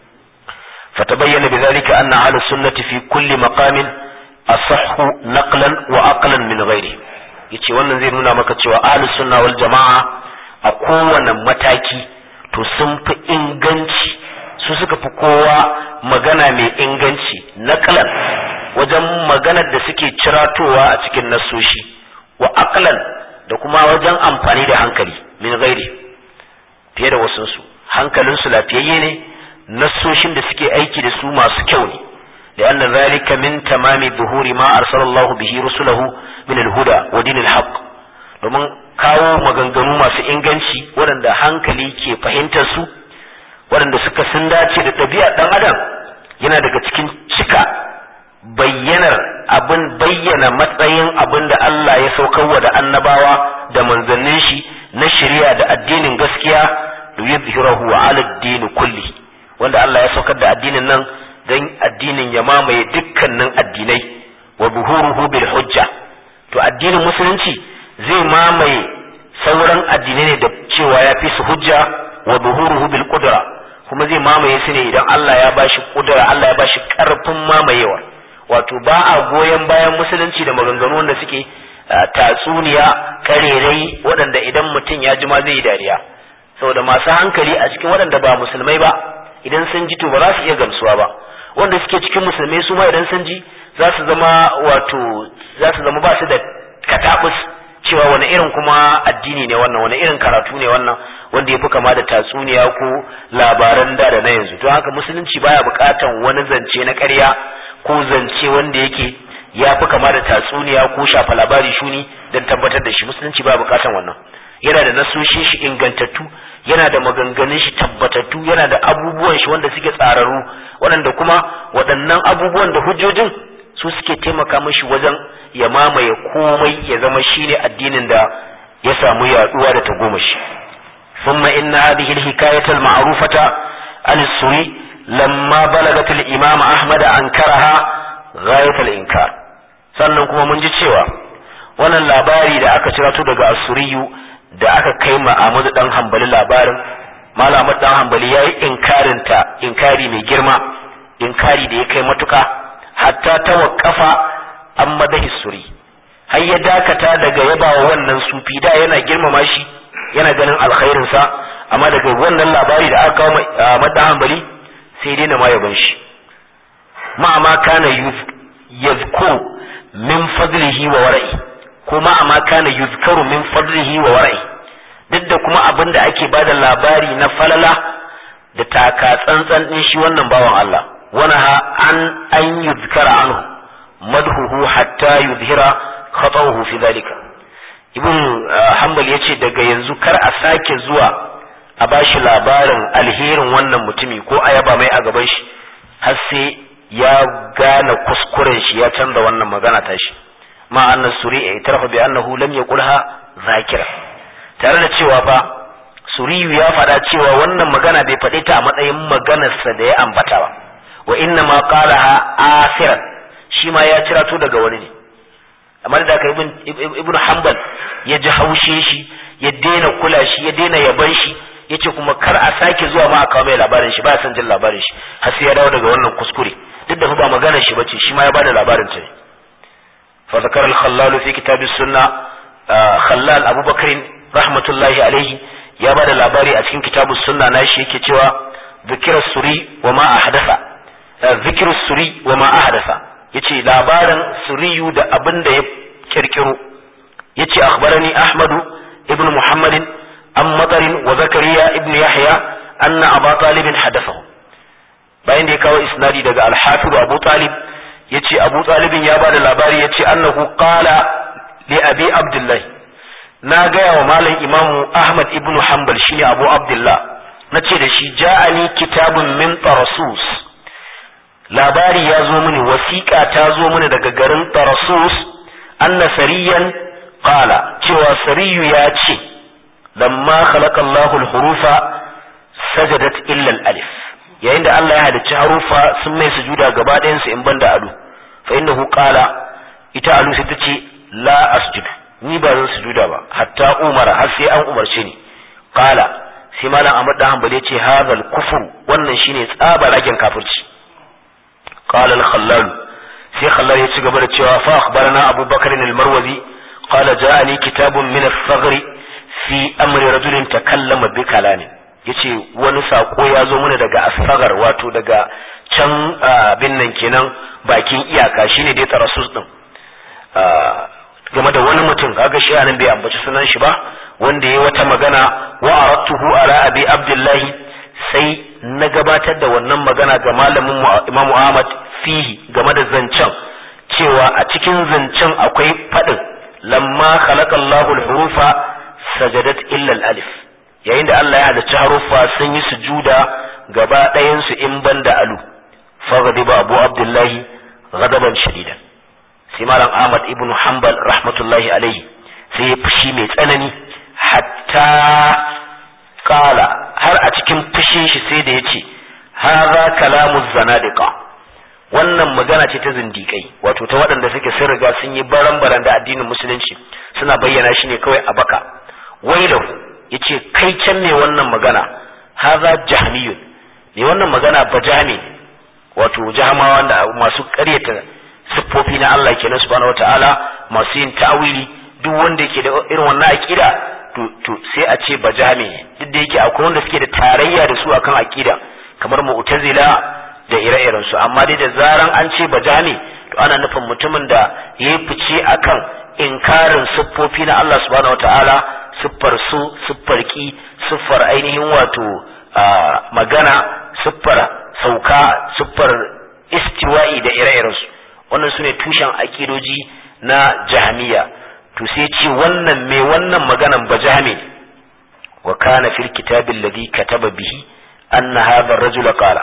فتبين بذلك أن أهل السنة في كل مقام أصح نقلا وعقلا من غيره yace wannan zai nuna maka cewa ahlus sunna wal jama'a a kowane mataki to sun fi inganci su suka fi kowa magana mai inganci naqlan wajen maganar da suke ciratowa a cikin nasoshi wa aqlan da kuma wajen amfani da hankali min ghairi fiye da wasu su hankalin su lafiyayye ne nassoshin da suke aiki da su masu kyau ne لأن ذلك من تمام ظهور ما أرسل الله به رسله من الهدى ودين الحق domin kawo maganganu masu inganci waɗanda hankali ke fahimtar su waɗanda suka sun dace da ɗabi'a ɗan adam yana daga cikin cika bayyanar abin bayyana matsayin abin da Allah ya saukarwa da annabawa da manzannin shi na shari'a da addinin gaskiya da yuzhirahu ala ad kulli wanda Allah ya saukar da addinin nan dan addinin ya mamaye dukkanin addinai wa buhuruhu bil hujja to addinin musulunci zai mamaye sauran addinai ne da cewa ya fi su hujja wa buhuruhu bil qudra kuma zai mamaye su ne idan Allah ya bashi kudura Allah ya bashi karfin mamayewa wato ba a goyon bayan musulunci da maganganu wanda suke tatsuniya karerai waɗanda idan mutum ya ji ma zai yi dariya saboda masu hankali a cikin waɗanda ba musulmai ba idan sun ji to ba za su iya gamsuwa ba wanda suke cikin musulmai su ma idan sun ji za su zama wato za su zama ba su da katabus cewa wani irin kuma addini ne wannan wani irin karatu ne wannan wanda ya fi kama da tatsuniya ko labaran da da na yanzu don haka musulunci baya bukatan wani zance na ƙarya ko zance wanda yake ya fi kama da tatsuniya ko shafa labari shuni don tabbatar da shi musulunci baya bukatan wannan yana da nasoshin shi ingantattu yana da maganganun shi tabbatattu yana da abubuwan shi wanda suke tsararru waɗanda kuma waɗannan abubuwan da hujjojin su suke taimaka mashi wajen ya mamaye komai ya zama shine addinin da ya samu yaduwa da tagomashi ثم إن هذه الحكاية المعروفة عن السوري لما بلغت الإمام أحمد أنكرها غاية الإنكار sannan kuma mun ji cewa wannan labari da aka cirato daga asuriyu da aka kai ma Ahmadu dan Hanbali labarin Malam Ahmad dan Hanbali yayi inkarin ta inkari mai girma inkari da ya kai matuka hatta tawaqqafa an madahi suri har ya dakata daga yabawa wannan sufi da yana girmama shi yana ganin alkhairin sa amma daga wannan labari da aka kawo Ahmad dan Hanbali sai dai na ma yaban shi ma ma kana yazkuru min fadlihi wa wara'i ko ma ma kana yuzkaru min fadlihi wa wara'i duk da kuma abin da ake bada labari na falala da taka tsantsan din shi wannan bawan Allah wanaha an an yuzkara anhu madhuhu hatta yuzhira khata'uhu fi dhalika ibn hanbal yace daga yanzu kar a sake zuwa a bashi labarin alherin wannan mutumi ko ayaba mai a gaban shi har sai ya gane kuskuren shi ya canza wannan magana ta shi ma annas suri ya tarafa bi annahu lam yaqulha zakira tare da cewa fa suriyu ya faɗa cewa wannan magana bai faɗi ta a matsayin maganarsa da ya ambata ba wa inna ma qalaha asiran shi ma ya cirato daga wani ne amma da aka ibn ibn hanbal ya ji haushe shi ya daina kula shi ya daina yaban shi yace kuma kar a sake zuwa ma a kawo mai labarin shi ba san jin labarin shi har sai ya dawo daga wannan kuskure duk da ba maganar shi bace shi ma ya bada labarin ta ne fa zakar al-khallal fi kitab as-sunna khallal abubakar rahmatullahi alaihi ya bada labari a cikin kitab as-sunna nashi yake cewa zikra suri wa ma ahdatha zikru suri wa ma ahdatha yace labarin suriyu da abin da ya kirkiro yace akhbarani ahmadu ibn muhammadin an matarin wa zakariya ibn yahya anna aba talibin hadathahu bayan da ya kawo isnadi daga al-hafiz abu talib yace abu talibin ya bada labari yace annahu qala li abi abdullah na gaya wa malam imamu ahmad ibn hanbal shine abu abdullah nace da shi ja'ani kitabun min tarasus labari ya zo mini wasiƙa ta zo mini daga garin tarasus anna sariyan qala cewa sariyu ya ce lamma khalaqa Allahu al-hurufa sajadat illa al-alif yayin da Allah ya halicci harufa sun mai sujuda gaba ɗayan su in banda alu fa innahu qala ita alu sai tace la asjud ni ba zan sujuda ba hatta umara har sai an umarce ni qala sai malam Ahmad dan Hanbali ya ce hadal kufur wannan shine tsaba ragen kafirci qala al-khallal sai khallal ya ci gaba da cewa fa akhbarana Abu Bakr al-Marwazi qala ja'ani kitabun min al-thaghr fi amri rajulin takallama bi kalamin yace wani sako ya zo mana daga asfagar wato daga can bin nan kenan bakin iyaka shine dai tarasus din game da wani mutum kaga shi anan bai ambaci sunan shi ba wanda yayi wata magana wa aratuhu ala abi abdullahi sai na gabatar da wannan magana ga malamin Imam Ahmad fihi game da zancen cewa a cikin zancen akwai fadin lamma khalaqallahu al-hurufa sajadat illa al-alif yayin da Allah ya halicci haruffa sun yi sujuda gaba ɗayan su in banda alu faghadiba Abu Abdullahi ghadaban shadidan sai malam Ahmad ibn Hanbal rahmatullahi alaihi sai ya fushi mai tsanani hatta kala har a cikin fushin shi sai da yace hadha kalamu zanadiqa wannan magana ce ta zindikai wato ta waɗanda suke sun riga sun yi baran-baran da addinin musulunci suna bayyana shi ne kawai a baka wailahu yace kai can ne wannan magana hadha jahmiyun ne wannan magana bajami wato jahamawa da masu ƙaryata siffofi na Allah kenan subhanahu wataala masu yin ta'awili duk wanda yake da irin wannan aqida to to sai a ce bajami duk da yake akwai wanda suke da tarayya da su akan aqida kamar mu'tazila da ire-iren su amma dai da zaran an ce bajami to ana nufin mutumin da yayi fice akan inkarin siffofi na Allah subhanahu wataala siffar su siffar ki siffar ainihin wato magana siffar sauka siffar istiwa'i da ire-irensu wannan su ne tushen akidoji na jahamiya to sai ce wannan mai wannan maganan ba jami wa kana fil kitabi alladhi kataba bihi anna hadha ar-rajul qala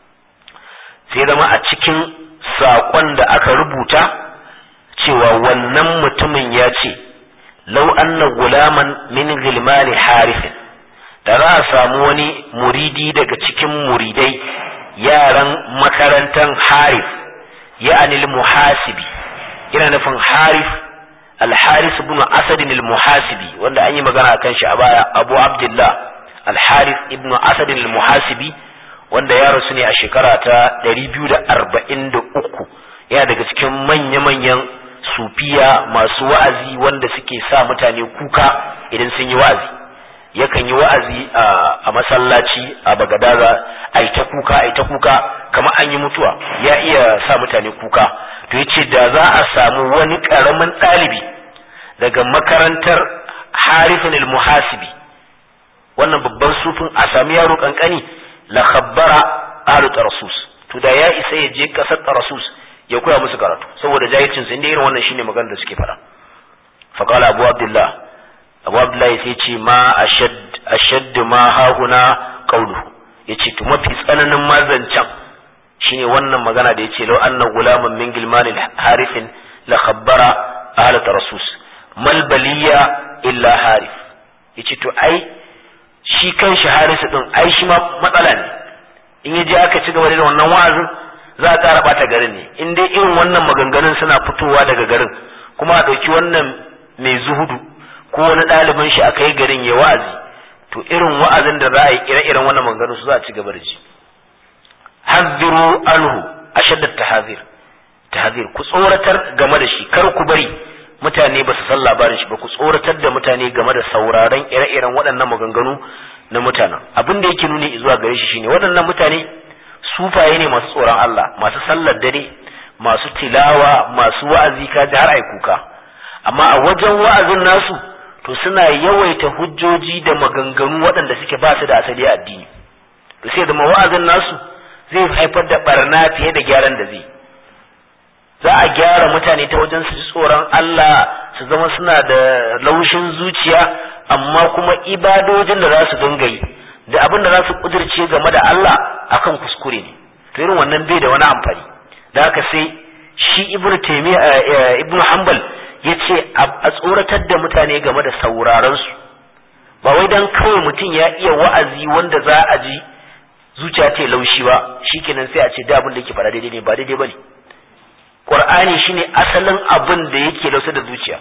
sai zama a cikin saƙon da aka rubuta cewa wannan mutumin ya ce law anna gulaman min gilmani harifin da za a samu wani muridi daga cikin muridai yaran makarantar harif ya'ani al-muhasibi yana nufin harif al-haris ibn asad al-muhasibi wanda an yi magana kan shi a baya abu abdullah al-haris ibn asad al-muhasibi wanda ya rasu ne a shekara ta 243 yana daga cikin manya-manyan sufiya masu wa'azi wanda suke sa mutane kuka idan sun yi wa'azi yakan yi wa'azi a masallaci a bagadaza a ta kuka a ta kuka kamar an yi mutuwa ya iya sa mutane kuka to ya ce da za a samu wani ƙaramin ɗalibi daga makarantar harifin muhasibi wannan babban sufin a sami yaro kankani la khabbara ahlu tarasus to da ya isa ya je kasar tarasus ya koya musu karatu saboda jahilcin su inda irin wannan shine maganar da suke fara faqala abu abdullah abu abdullahi sai ce ma ashad ma hahuna qawluhu yace to mafi tsananin mazancan shine wannan magana da yace law anna gulaman min gilmanil harifin la khabbara ahlat rasus mal baliya illa harif yace to ai shi kanshi harisu din ai shi ma matsala ne in yaje aka ci gaba da wannan wa'azin za a ƙara bata garin ne in dai irin wannan maganganun suna fitowa daga garin kuma a ɗauki wannan mai zuhudu ko wani ɗalibin shi aka yi garin ya wa'azi to irin wa'azin da za a yi ire-iren wannan maganganu su za a ci gaba da ji hazziru anhu ashadda tahazir tahazir ku tsoratar game da shi kar ku bari mutane ba su san labarin shi ba ku tsoratar da mutane game da sauraron ire-iren waɗannan maganganu na mutanen abin da yake nuni zuwa gare shi shine waɗannan mutane sufaye ne masu tsoron Allah masu sallar dare masu tilawa masu wa'azi ka ji har ai kuka amma a wajen wa'azin nasu to suna yawaita hujjoji da maganganu waɗanda suke ba su da asali a addini to sai da wa'azin nasu zai haifar da barna fiye da gyaran da zai za a gyara mutane ta wajen su ji tsoron Allah su zama suna da laushin zuciya amma kuma ibadojin da za su dinga yi da abin da za su kudirce game da Allah akan kuskure ne to irin wannan bai da wani amfani da haka sai shi ibnu taymiya ibnu hanbal yace a tsoratar da mutane game da sauraron su ba wai dan kawai mutum ya iya wa'azi wanda za a ji zuciya ta laushi ba shikenan sai a ce da abin da yake fara daidai ne ba daidai bane qur'ani shine asalin abin da yake lausa da zuciya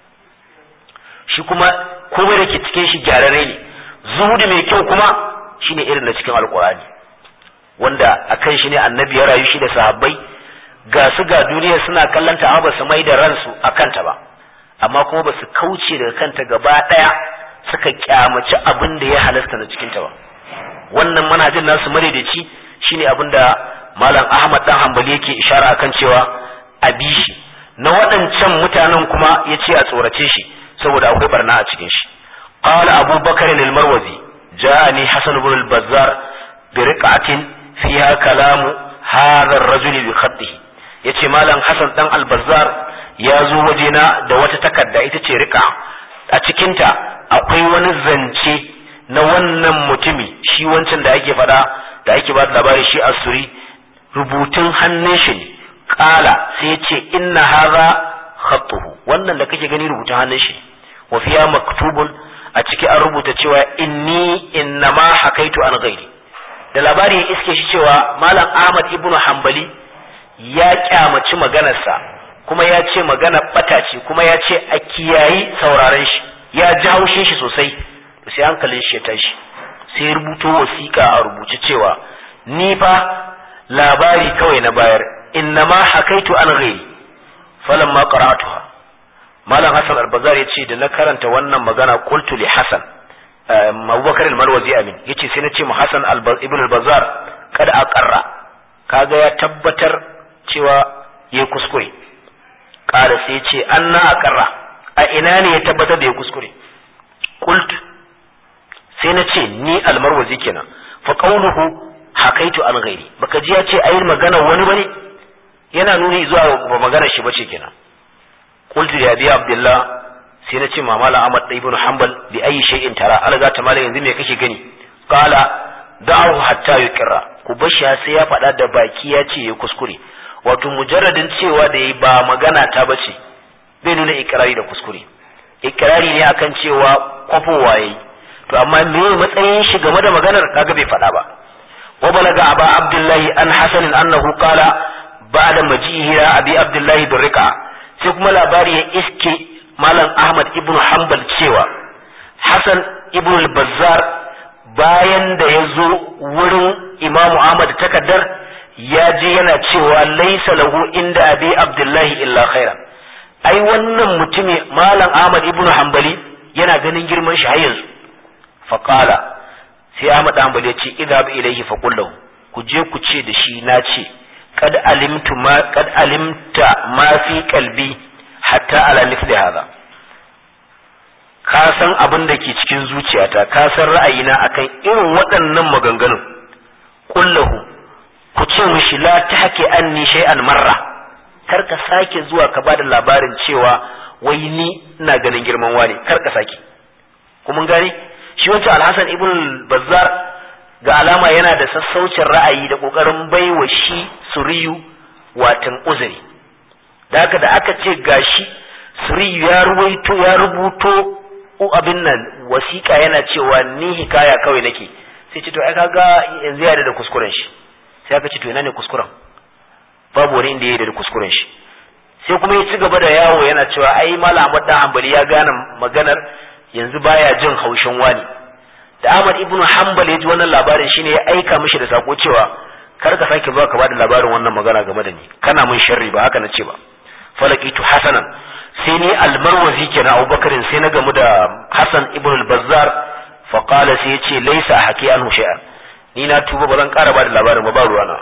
shi kuma komai da ke cikin shi gyararre ne zuhudu mai kyau kuma shine irin na cikin alqur'ani wanda akan shi ne annabi ya rayu shi da sahabbai ga su ga duniya suna kallanta amma ba su mai da ransu a kanta ba amma kuma ba su kauce daga kanta gaba ɗaya suka kyamaci abin da ya halasta na cikinta ba wannan manhajin nasu madaidaici shine abin da malam ahmad dan hanbali yake ishara akan cewa a bi shi na waɗancan mutanen kuma ya ce a tsorace shi saboda akwai barna a cikin shi qala abu bakar al-marwazi ja'ani hasan ibn al-bazzar bi riqatin fiha kalamu hadha ar-rajul bi khatihi yace malam hasan dan al-bazzar ya zo wajena da wata takarda ita ce riqa a cikinta akwai wani zance na wannan mutumi shi wancan da ake faɗa da ake ba da labari shi asuri rubutun hannun shi ne kala sai ce inna hadha khattuhu wannan da kake gani rubutun hannun shi wa fiya maktubun a ciki an rubuta cewa inni innama hakaitu an ghairi da labari ya iske shi cewa malam ahmad ibnu hanbali ya kyamaci maganarsa kuma ya ce magana bata ce kuma ya ce a kiyayi sauraron shi ya ji haushin shi sosai sai hankalin shi ya tashi sai rubuto wasiƙa a rubuce cewa ni fa labari kawai na bayar innama hakaitu an ghairi falamma qara'atuha malam hasan al-bazar yace da na karanta wannan magana qultu li hasan abubakar al-marwazi amin yace sai na ce mu hasan ibn al-bazar kada aqarra kaga ya tabbatar cewa yayi kuskure kada sai yace anna aqarra a ina ne ya tabbatar da yayi kuskure qultu sai na ce ni al-marwazi kenan fa qawluhu hakaitu an ghairi baka ji ya ce ayi magana wani bane yana nuni zuwa ba magana shi bace kenan qultu ya bi abdullah sai na ce mamala ahmad ibn hanbal bi ayi shay'in tara alga ta mala yanzu me kake gani qala da'ahu hatta yuqra ku bashi sai ya faɗa da baki ya ce ya kuskure wato mujarradin cewa da yayi ba magana ta bace bai nuna ikrari da kuskure ikrari ne akan cewa kwafowa yayi to amma me matsayin shi game da maganar kaga bai faɗa ba wa balaga aba abdullahi an hasan annahu qala ba'da majihi abi abdullahi bin riqa sai kuma labari ya iske malam ahmad ibn hanbal cewa hasan ibn al-bazzar bayan da ya zo wurin imamu ahmad takaddar ya je yana cewa laisa lahu inda abi abdullahi illa khairan ai wannan mutumi malam ahmad ibn hanbali yana ganin girman shi har yanzu faqala sai ahmad hanbali ya ce idhab ilayhi faqul lahu ku je ku ce da shi na ce kad alimtu ma kad alimta ma fi qalbi hatta ala mithli hadha ka san abin da ke cikin zuciyata ka san ra'ayina akan irin waɗannan maganganun kullahu ku ce mishi la tahki anni shay'an marra kar ka sake zuwa ka bada labarin cewa wai ni ina ganin girman wani kar ka sake kuma gane shi wancan alhassan ibn bazzar ga alama yana da sassaucin ra'ayi da kokarin baiwa shi suriyu watan uzuri da haka da aka ce gashi suriyu ya ruwaito ya rubuto abin nan wasiƙa yana cewa ni hikaya kawai nake sai ce to ai kaga yanzu ya da kuskuren shi sai aka ce to ina ne kuskuren babu wani inda ya da kuskuren shi sai kuma ya ci gaba da yawo yana cewa ai malam Ahmad dan Hanbali ya gane maganar yanzu baya jin haushin wani da Ahmad ibn Hanbal ya ji wannan labarin shine ya aika mishi da sako cewa kar ka sake zuwa ka bada labarin wannan magana game da ni kana mun sharri ba haka na ce ba falakitu hasanan sai ni almarwazi kenan Abubakar sai na gamu da Hassan ibn al-Bazzar fa qala sai yace laysa haki anhu shay'an ni na tuba ba zan ƙara bada labarin ba ba ruwana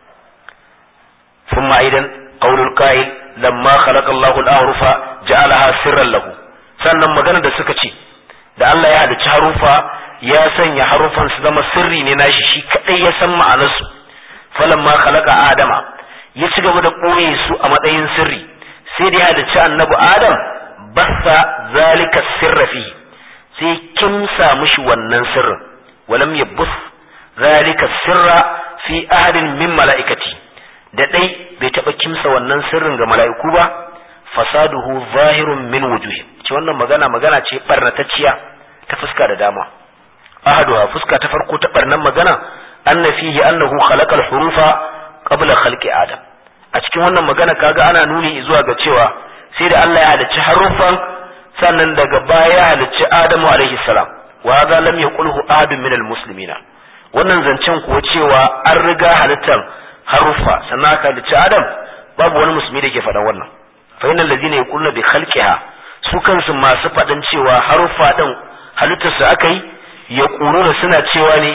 ثم أيضا قول القائل لما خلق الله الأعرف جعلها سرا له sannan magana da suka ce da Allah ya halicci harufa ya sanya harufan su zama sirri ne nashi shi kadai ya san ma'anarsu falamma khalaqa adama ya ci gaba da ɓoye su a matsayin sirri sai da ya halicci annabi adam bassa zalika sirra fi sai kimsa mishi wannan sirrin walam yabbus zalika sirra fi ahadin min mala'ikati da dai bai taba kimsa wannan sirrin ga mala'iku ba fasaduhu zahirun min wujuhin ce wannan magana magana ce barnatacciya ta fuska da dama ahaduha fuska ta farko ta barnan magana anna fihi annahu khalaqa al-hurufa qabla khalqi adam a cikin wannan magana kaga ana nuni zuwa ga cewa sai da Allah ya halicci haruffan sannan daga baya ya halicci Adamu alaihi salam wa hadha lam yaqulhu ahadun min al-muslimina wannan zancen kuwa cewa an riga halittar haruffa sannan aka halicci Adam babu wani musulmi da ke faɗan wannan fa innal ladina yaquluna bi khalqiha su kansu masu faɗin cewa haruffa din halittar su aka yi yaquluna suna cewa ne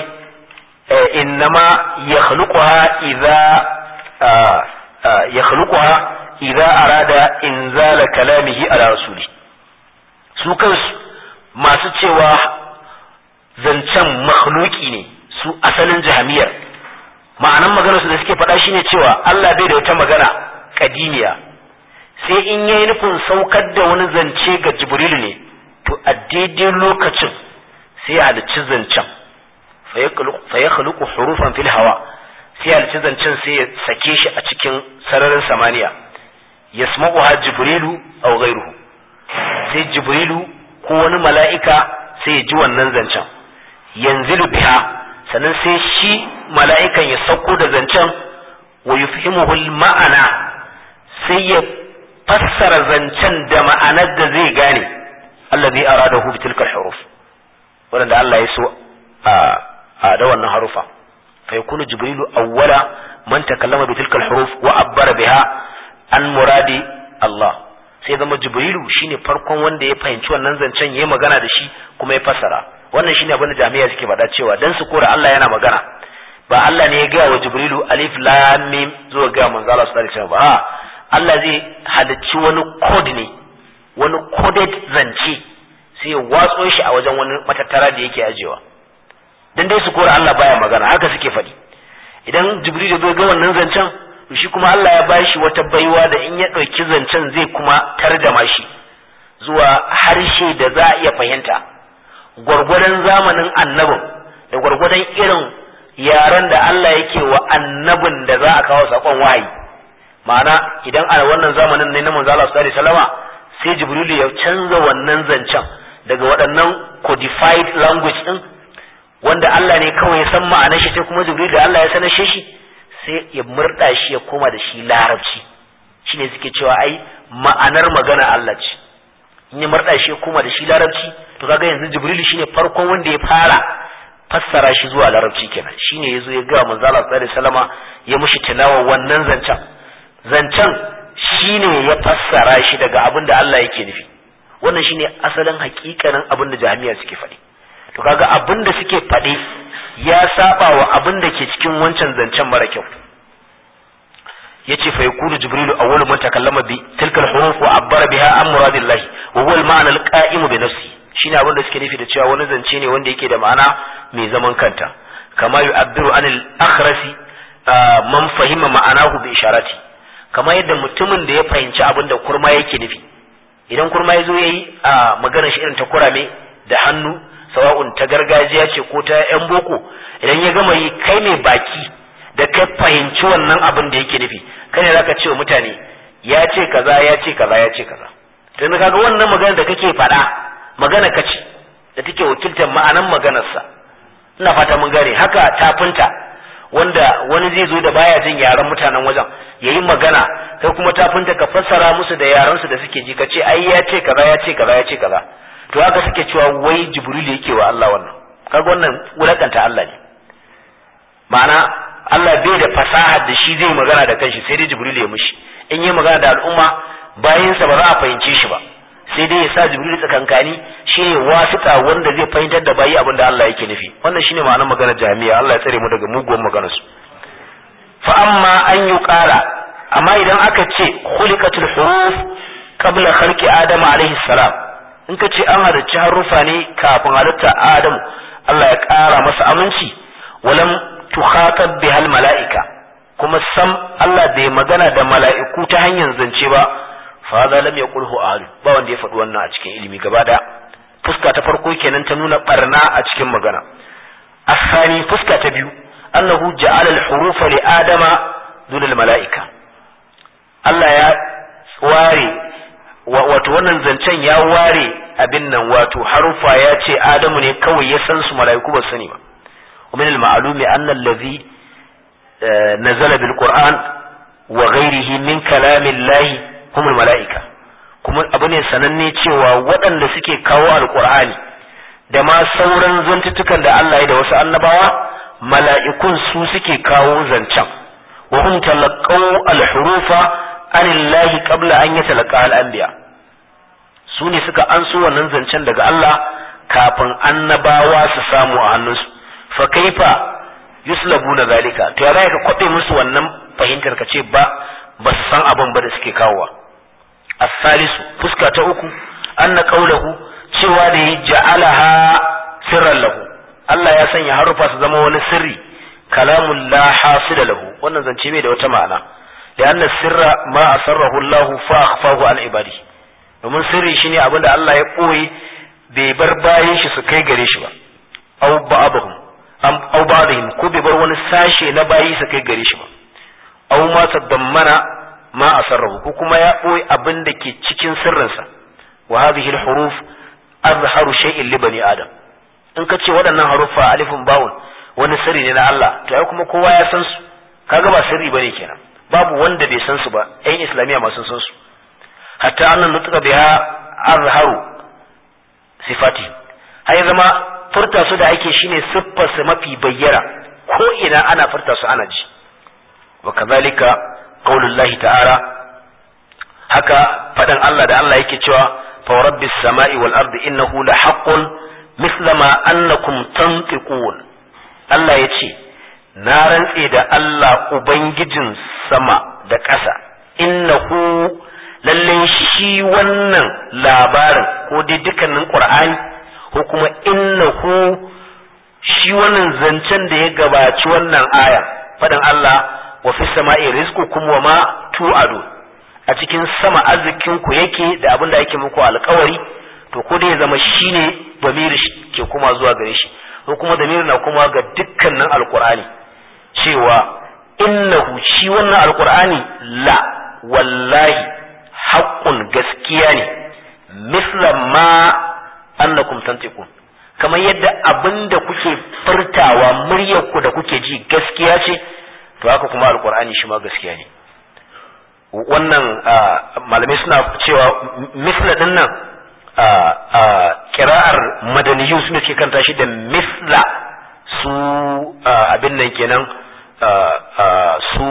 innama yakhluquha idza yakhluquha idza arada inzala kalamihi ala rasuli su kansu masu cewa zancen makhluki ne su asalin jahamiyar ma'anan maganar su da suke faɗa shine cewa Allah bai da wata magana kadimiya sai in yayi nufin saukar da wani zance ga Jibrilu ne to a daidai lokacin sai ya halicci zancen fa ya khluqu hurufan fil hawa sai ya halicci zancen sai ya sake shi a cikin sararin samaniya yasma'uha Jibrilu aw ghayruhu sai Jibrilu ko wani mala'ika sai ya ji wannan zancen yanzilu biha sannan sai shi mala'ikan ya sauko da zancen wa yufhimuhu ma'ana sai ya fassara zancen da ma'anar da zai gane allazi aradahu bi tilka huruf wanda Allah ya so a da wannan harufa fa yakunu jibrilu awwala man takallama bi tilka huruf wa abbara biha an muradi Allah sai zama jibrilu shine farkon wanda ya fahimci wannan zancen yayi magana da shi kuma ya fassara wannan shine abin da jami'a suke faɗa cewa dan su kora Allah yana magana ba Allah ne ya gaya wa jibrilu alif lam mim zuwa ga manzo Allah sallallahu alaihi wasallam ba Allah zai halicci wani code ne wani coded zance sai ya watso shi a wajen wani matattara da yake ajewa dan dai su kora Allah baya magana haka suke faɗi idan jibril ya zo ga wannan zancen shi kuma Allah ya bashi wata baiwa da in ya ɗauki zancen zai kuma tarjama shi zuwa harshe da za a iya fahimta gwargwadon zamanin annabin da gwargwadon irin yaren da Allah yake wa annabin da za a kawo sakon wahayi ma'ana idan a wannan zamanin ne na manzo Allah sallallahu alaihi wasallama sai jibril ya canza wannan zancen daga waɗannan codified language din wanda Allah ne kawai ya san ma'anar shi sai kuma jibril da Allah ya sanar shi sai ya murda shi ya koma da shi larabci shine suke cewa ai ma'anar magana Allah ce in ya murda shi ya koma da shi larabci to kaga yanzu jibril shine farkon wanda ya fara fassara shi zuwa larabci kenan shine yazo ya ga manzo Allah sallallahu alaihi wasallama ya mushi tilawa wannan zancen zancen shine ya fassara shi daga abin da Allah yake nufi wannan shine asalin hakikanin abin da jami'a suke faɗi to kaga abin da suke faɗi ya saba wa abin da ke cikin wancan zancen mara kyau yace fa yakunu jibrilu awwalu man takallama bi tilka al-huruf wa abbara biha an muradillah wa huwa al-ma'na al-qa'im bi nafsi shine abin da suke nufi da cewa wani zance ne wanda yake da ma'ana mai zaman kanta kama yu'abbiru anil akhrasi man fahima ma'anahu bi isharati kamar yadda mutumin da ya fahimci abin da kurma yake nufi idan kurma ya zo ya yi a maganar shi irin ta kurame da hannu sawa'un ta gargajiya ce ko ta yan boko idan ya gama yi kai mai baki da kai fahimci wannan abin da yake nufi kai ne zaka ce wa mutane ya ce kaza ya ce kaza ya ce kaza to kaga wannan magana da kake faɗa magana kace da take wakiltar ma'anan maganarsa ina fata mun gane haka tafinta wanda wani zai zo da baya jin yaren mutanen wajen yayi magana kai kuma tafinta ka fassara musu da yaran su da suke ji kace ai ya ce kaza ya ce kaza ya ce kaza to haka suke cewa wai jibril yake wa Allah wannan kaga wannan wulakanta Allah ne ma'ana Allah bai da fasahar da shi zai magana da kanshi sai dai jibril ya mishi in yi magana da al'umma bayansa ba za a fahimce shi ba sai dai ya sa jibril tsakankani shine wasita wanda zai fahimtar da bayi abin da Allah yake nufi wannan shine ma'anar maganar jami'a Allah ya tsare mu daga muguwar maganar su fa amma an yi ƙara amma idan aka ce khuliqatul huruf qabla khalqi adam alaihi salam in ka ce an halarci harufa ne kafin halitta adam Allah ya ƙara masa aminci walam tukhatab bihal mala'ika kuma sam Allah bai magana da mala'iku ta hanyar zance ba fa za lam yaqulhu ahad ba wanda ya faɗi wannan a cikin ilimi gaba daya fuska ta farko kenan ta nuna barna a cikin magana asani fuska ta biyu annahu ja'ala al-hurufa li adama dun al-mala'ika Allah ya ware wato wannan zancen ya ware abin nan wato harufa ya ce adamu ne kawai ya san su mala'iku ba sani ba ومن المعلوم أن الذي نزل بالقرآن وغيره من كلام الله هم الملائكة kuma abu ne sananne cewa waɗanda suke kawo alƙur'ani da ma sauran zantutukan da Allah ya da wasu annabawa mala'ikun su suke kawo zancen wa hum talaqaw al-hurufa anillahi qabla an yatalaqa al-anbiya su ne suka anso wannan zancen daga Allah kafin annabawa su samu a hannunsu fa kaifa yuslabuna zalika to ya ka kwabe musu wannan fahimtar ka ce ba ba su san abin ba da suke kawowa as-salisu fuska ta uku anna qawluhu cewa da ya ja'alaha sirran lahu Allah ya sanya harufa su zama wani sirri kalamun la hasila lahu wannan zance bai da wata ma'ana لأن السر ما أسره الله فأخفاه عن عباده domin sirri shine abin da Allah ya ɓoye bai bar bayan shi su kai gare shi ba aw ba'dhum am aw ba'dhum ko bai bar wani sashe na bayi su kai gare shi ba aw ma tadammana ma asarrahu ko kuma ya ɓoye abin da ke cikin sirrinsa wa hadhihi al-huruf azharu shay'in li bani adam in ka ce waɗannan haruffa alifun bawun wani sirri ne na Allah to ai kuma kowa ya san su kaga ba sirri bane kenan babu wanda bai san su ba ƴan islamiyya masu san su hatta annan nutuka biha azharu sifati har zama furta su da ake shine siffar su mafi bayyana ko ina ana furta su ana ji wa kazalika qaulullahi ta'ala haka fadan Allah da Allah yake cewa fa rabbis sama'i wal ardi innahu la haqqun mithla ma annakum tantiqun Allah yace na rantse da Allah ubangijin sama da ƙasa innahu lalle shi wannan labarin ko dai dukkanin qur'ani ko kuma innahu shi wannan zancen da ya gabaci wannan aya fadan Allah wa fi sama'i rizqukum wa ma tu'adu a cikin sama arzikin ku yake da abin da yake muku alkawari to ko dai ya zama shine damiri ke kuma zuwa gare shi ko kuma damiri na kuma ga dukkanin alqur'ani cewa innahu shi wannan alqur'ani la wallahi haqqun gaskiya ne misla ma annakum tantiqun kamar yadda abinda kuke furtawa muryar ku da kuke ji gaskiya ce to haka kuma alqur'ani shi ma gaskiya ne wannan malamai suna cewa misla din nan kira'ar madaniyu suna ke kanta shi da misla su abin nan kenan su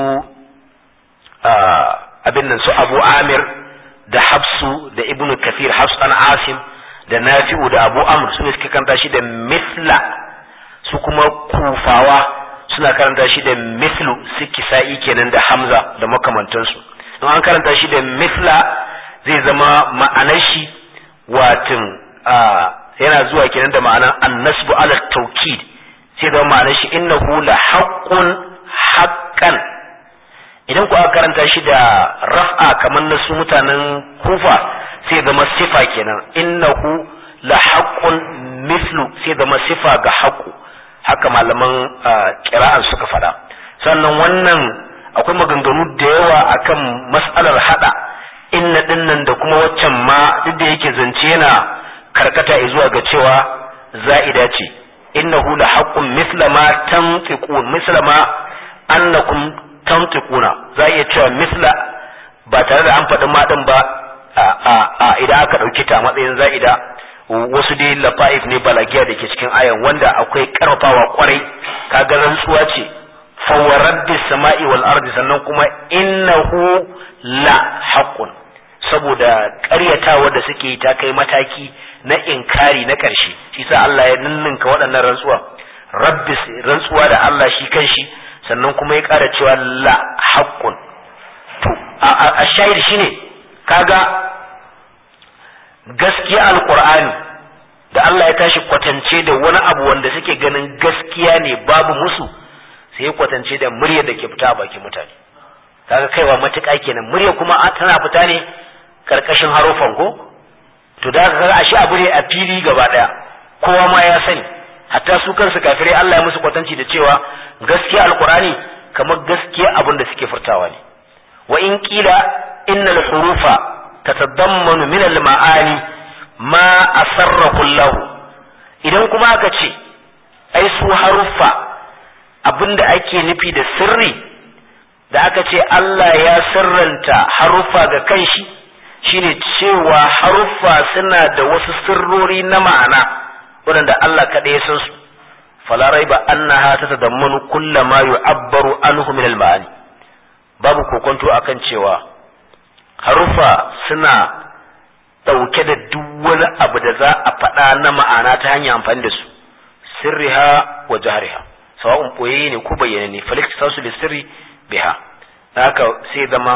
abin nan su abu amir da hafsu da ibnu kafir hafsu an asim da nafi'u da abu amr suna suke kanta shi da misla su kuma kufawa suna karanta shi da mislu su kisa'i kenan da hamza da makamantansu in an karanta shi da misla zai zama ma'anar shi watin yana zuwa kenan da ma'anar annasbu ala taukid sai zama ma'anar shi innahu la haqqun haqqan idan ku aka karanta shi da raf'a kamar na su mutanen kufa sai zama sifa kenan innahu la haqqun mislu sai zama sifa ga haqqu haka malaman kira'an suka faɗa sannan wannan akwai maganganu da yawa akan mas'alar hada inna dinnan da kuma waccan ma duk da yake zance yana karkata zuwa ga cewa za'ida ce innahu la haqqun misla ma tantiqun misla ma annakum tantiquna za iya cewa misla ba tare da an faɗi ma din ba a idan aka ɗauki ta matsayin za'ida wasu dai lafa'if ne balagiya da ke cikin ayan wanda akwai karfafawa kwarai kaga rantsuwa ce fawarabbi sama'i wal ardi sannan kuma innahu la haqqun saboda ƙaryatawa da suke ta kai mataki na inkari na ƙarshe shi sa Allah ya ninninka waɗannan rantsuwa rabbi rantsuwa da Allah shi kanshi sannan kuma ya ƙara cewa la haqqun to a shahid shine kaga gaskiya alqur'ani da Allah ya tashi kwatance da wani abu wanda suke ganin gaskiya ne babu musu sai ya kwatance da murya da ke fita a bakin mutane kaga kaiwa matuƙa kenan murya kuma tana fita ne karkashin harufan ko to da kaga ashe abu ne a fili gaba daya kowa ma ya sani hatta su kansu kafirai Allah ya musu kwatanci da cewa gaskiya alqur'ani kamar gaskiya abin da suke furtawa ne wa in qila innal hurufa tatadammanu min al ma'ani ma asarrahu Allah idan kuma aka ce ai su haruffa abinda ake nufi da sirri da aka ce Allah ya sirranta haruffa ga kanshi shine cewa haruffa suna da wasu sirrori na ma'ana waɗanda Allah kaɗai ya san su fala raiba annaha tatadammanu kulla ma yu'abbaru anhu min al-ma'ani babu kokonto akan cewa haruffa suna ɗauke da duk wani abu da za a faɗa na ma'ana ta hanyar amfani da su sirriha wa jahriha sawa'un boye ne ko bayyane ne falik tasu bi sirri biha haka sai zama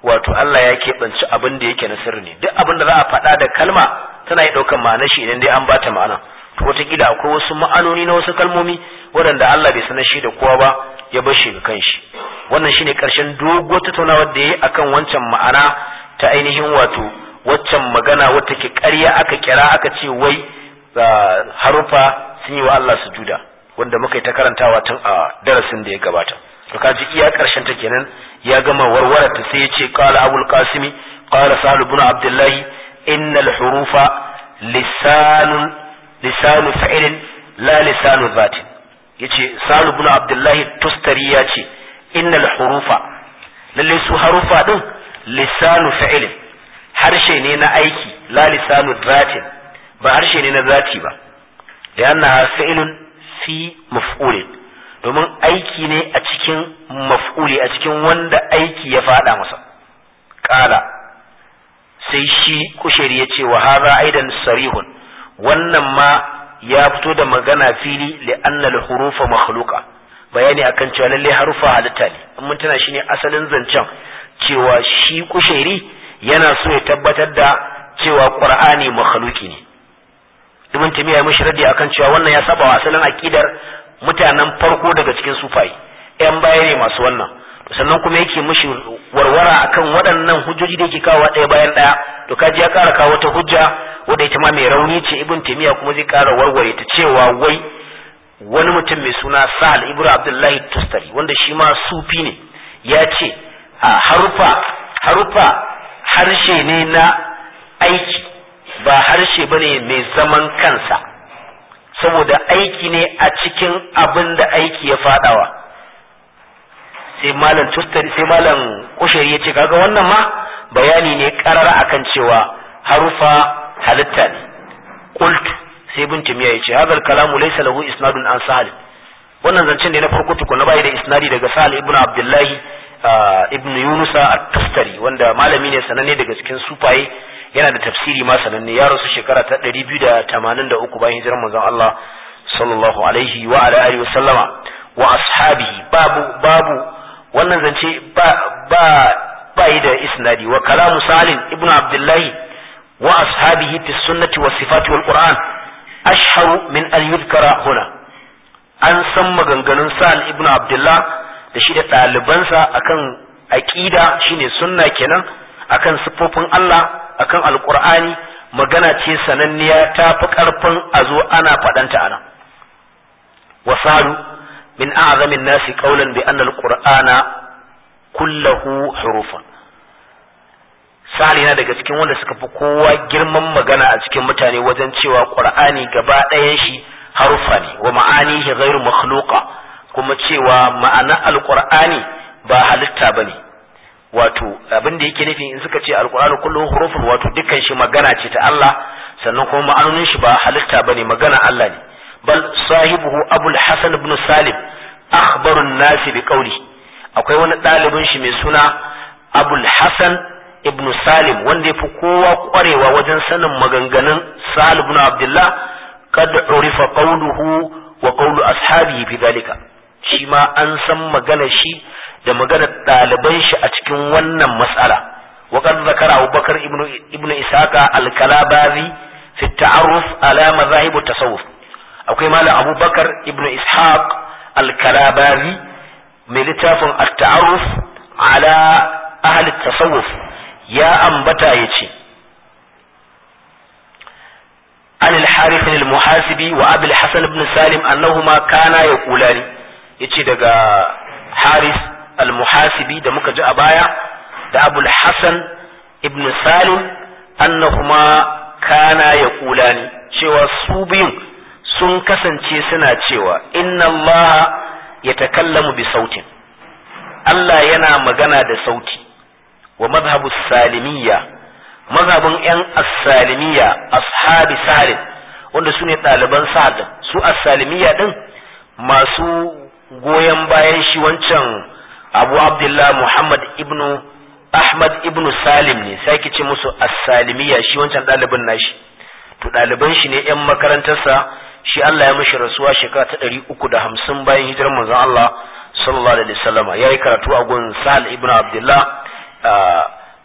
wato Allah ya keɓanci abin da yake na sirri ne duk abin da za a faɗa da kalma tana yi ɗaukar ma'anar shi idan dai an bata ma'ana to wataƙila akwai wasu ma'anoni na wasu kalmomi waɗanda Allah bai sanar shi da kowa ba ya bar shi ga kanshi wannan shine ƙarshen doguwar tattaunawar da ya yi akan wancan ma'ana ta ainihin wato waccan magana wata ke ƙarya aka kira aka ce wai harufa sun yi wa Allah sujuda wanda muka yi ta karantawa tun a darasin da ya gabata to kaji iya ƙarshen ta kenan ya gama warware ta sai ya ce qala abul qasimi qala sahal ibn abdullahi innal hurufa lisanun lisanu fa'ilin la lisanu zatin yace sahal ibn abdullahi tustari ya ce innal hurufa lalle su harufa din lisanu fa'ilin harshe ne na aiki la lisanu zatin ba harshe ne na zati ba da yana fi'ilun fi maf'ulin domin aiki ne a cikin maf'uli a cikin wanda aiki ya fada masa kala sai shi kusheri ya ce wa haza aidan sarihun wannan ma ya fito da magana fili li'anna al-hurufa makhluqa bayani akan cewa lalle harufa halitta ne in mun tana shine asalin zancen cewa shi kusheri yana so ya tabbatar da cewa qur'ani makhluki ne ibn timiya mishi radi akan cewa wannan ya saba wa asalin aqidar mutanen farko daga cikin sufai yan baya ne masu wannan sannan kuma yake mishi warwara akan waɗannan hujjoji da yake kawo ɗaya bayan ɗaya to kaji ya ƙara kawo wata hujja wadda ita ma mai rauni ce ibn timiya kuma zai ƙara warware ta cewa wai wani mutum mai suna sahal ibnu abdullahi tustari wanda shi ma sufi ne ya ce a harufa harufa harshe ne na aiki ba harshe bane mai zaman kansa saboda aiki ne a cikin abin da aiki ya fadawa sai malam tustari sai malam kushari ya ce kaga wannan ma bayani ne karara akan cewa harufa halitta ne qult sai bin timiya ya ce hadal kalamu laysa lahu isnadun an sahal wannan zancen ne na farko tukuna bai da isnadi daga sahal ibnu abdullahi ibnu yunusa at-tustari wanda malami ne sananne daga cikin sufaye yana da tafsiri ma sananne ya rasu shekara ta 283 bayan hijirar manzon Allah sallallahu alaihi wa ala alihi wa sallama wa ashabihi babu babu wannan zance ba ba ba yi da isnadi wa kalamu salim ibnu abdullahi wa ashabihi fi sunnati was sifati wal qur'an ashharu min an yuzkara huna an san maganganun sa'al ibnu abdullah da shi da ɗalibansa akan aqida shine sunna kenan akan siffofin Allah akan alqur'ani magana ce sananniya ta fi karfin a zo ana faɗanta ana wasalu min a'zamin nasi qawlan bi anna alqur'ana kullahu hurufun sali na daga cikin wanda suka fi kowa girman magana a cikin mutane wajen cewa qur'ani gaba ɗayan shi harufa ne wa ma'anihi ghairu makhluqa kuma cewa ma'ana alqur'ani ba halitta bane wato abin da yake nufi in suka ce alqur'anu kullu hurufun wato dukkan shi magana ce ta Allah sannan kuma ma'anonin shi ba halitta bane magana Allah ne bal sahibuhu abul hasan ibn salim akhbarun nasi bi qawli akwai wani ɗalibin shi mai suna abul hasan ibn salim wanda ya fi kowa kwarewa wajen sanin maganganun sahal ibn abdullah kad urifa qawluhu wa qawlu ashabihi fi dalika shi ma an san magana shi da maganar ɗaliban shi a cikin wannan mas'ala wa qad zakara abubakar ibn ibn isaqa al-kalabazi fi ta'arruf ala madhahib tasawuf akwai malam abubakar ibn ishaq al-kalabazi mai littafin at-ta'arruf ala ahli tasawuf ya ambata ya ce an al-harith al-muhasibi wa abul hasan ibn salim annahuma kana yaqulani yace daga haris al-muhasibi da muka ji a baya da abul hasan ibn salim annahuma kana yaqulani cewa su biyun sun kasance suna cewa inna allaha yatakallamu bi sautin Allah yana magana da sauti wa mazhabu salimiyya mazhabin yan as-salimiyya ashabi salim wanda su ne ɗaliban sa'ad su as-salimiyya din masu goyon bayan shi wancan abu abdullah muhammad ibnu ahmad ibnu salim ne sai ce musu as-salimiyya shi wancan ɗalibin nashi to ɗaliban shi ne yan makarantarsa shi Allah ya mishi rasuwa shekara ta ɗari uku da hamsin bayan hijirar manzon Allah sallallahu alaihi wasallama ya yi karatu a gun sahal ibnu abdullah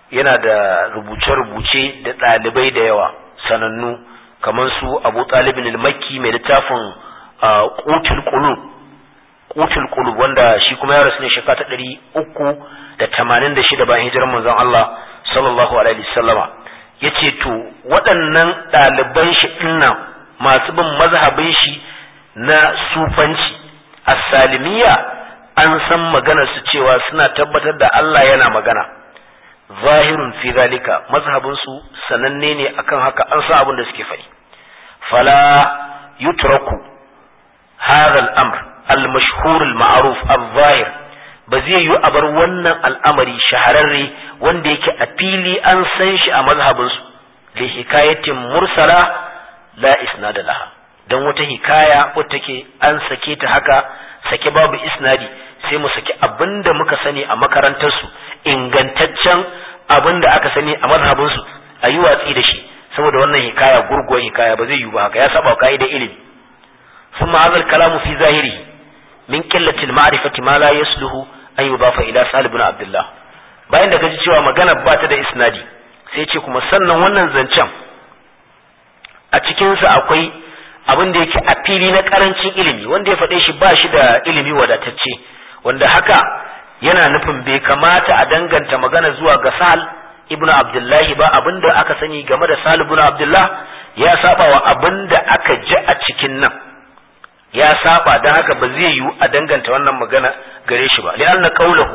yana da rubuce-rubuce da ɗalibai da yawa sanannu kamar su abu talibin al-makki mai littafin qutul qulub qutul qulub wanda shi kuma ya rasu ne shekara ta ɗari uku da tamanin da shida bayan hijirar manzon Allah sallallahu alaihi wasallama yace to waɗannan ɗaliban shi dinnan masu bin mazhabin shi na sufanci as-salimiyya an san maganar su cewa suna tabbatar da Allah yana magana zahirun fi zalika mazhabin su sananne ne akan haka an san abin da suke faɗi fala yutraku hadha al-amr al-mashhur al-ma'ruf al-zahir ba zai yi a bar wannan al'amari shahararre wanda yake a fili an san shi a mazhabin su li hikayatin mursala la isnada laha dan wata hikaya wata take an sake ta haka sake babu isnadi sai mu saki abinda muka sani a makarantar su ingantaccen abinda aka sani a mazhabin su a yi watsi da shi saboda wannan hikaya gurguwar hikaya ba zai yi ba haka ya saba ka'idar ilimi ثم هذا الكلام في ظاهره من قلة المعرفة ما لا يصلح أن يضاف إلى سهل بن عبد الله bayan da gaji cewa magana ba ta da isnadi sai ce kuma sannan wannan zancen a cikinsa akwai abin da yake a fili na karancin ilimi wanda ya faɗe shi ba shi da ilimi wadatacce wanda haka yana nufin bai kamata a danganta magana zuwa ga sahal ibnu abdullahi ba abin da aka sani game da sahal ibnu abdullah ya saba wa abin da aka ji a cikin nan ya saba don haka ba zai yiwu a danganta wannan magana gare shi ba li'anna qawluhu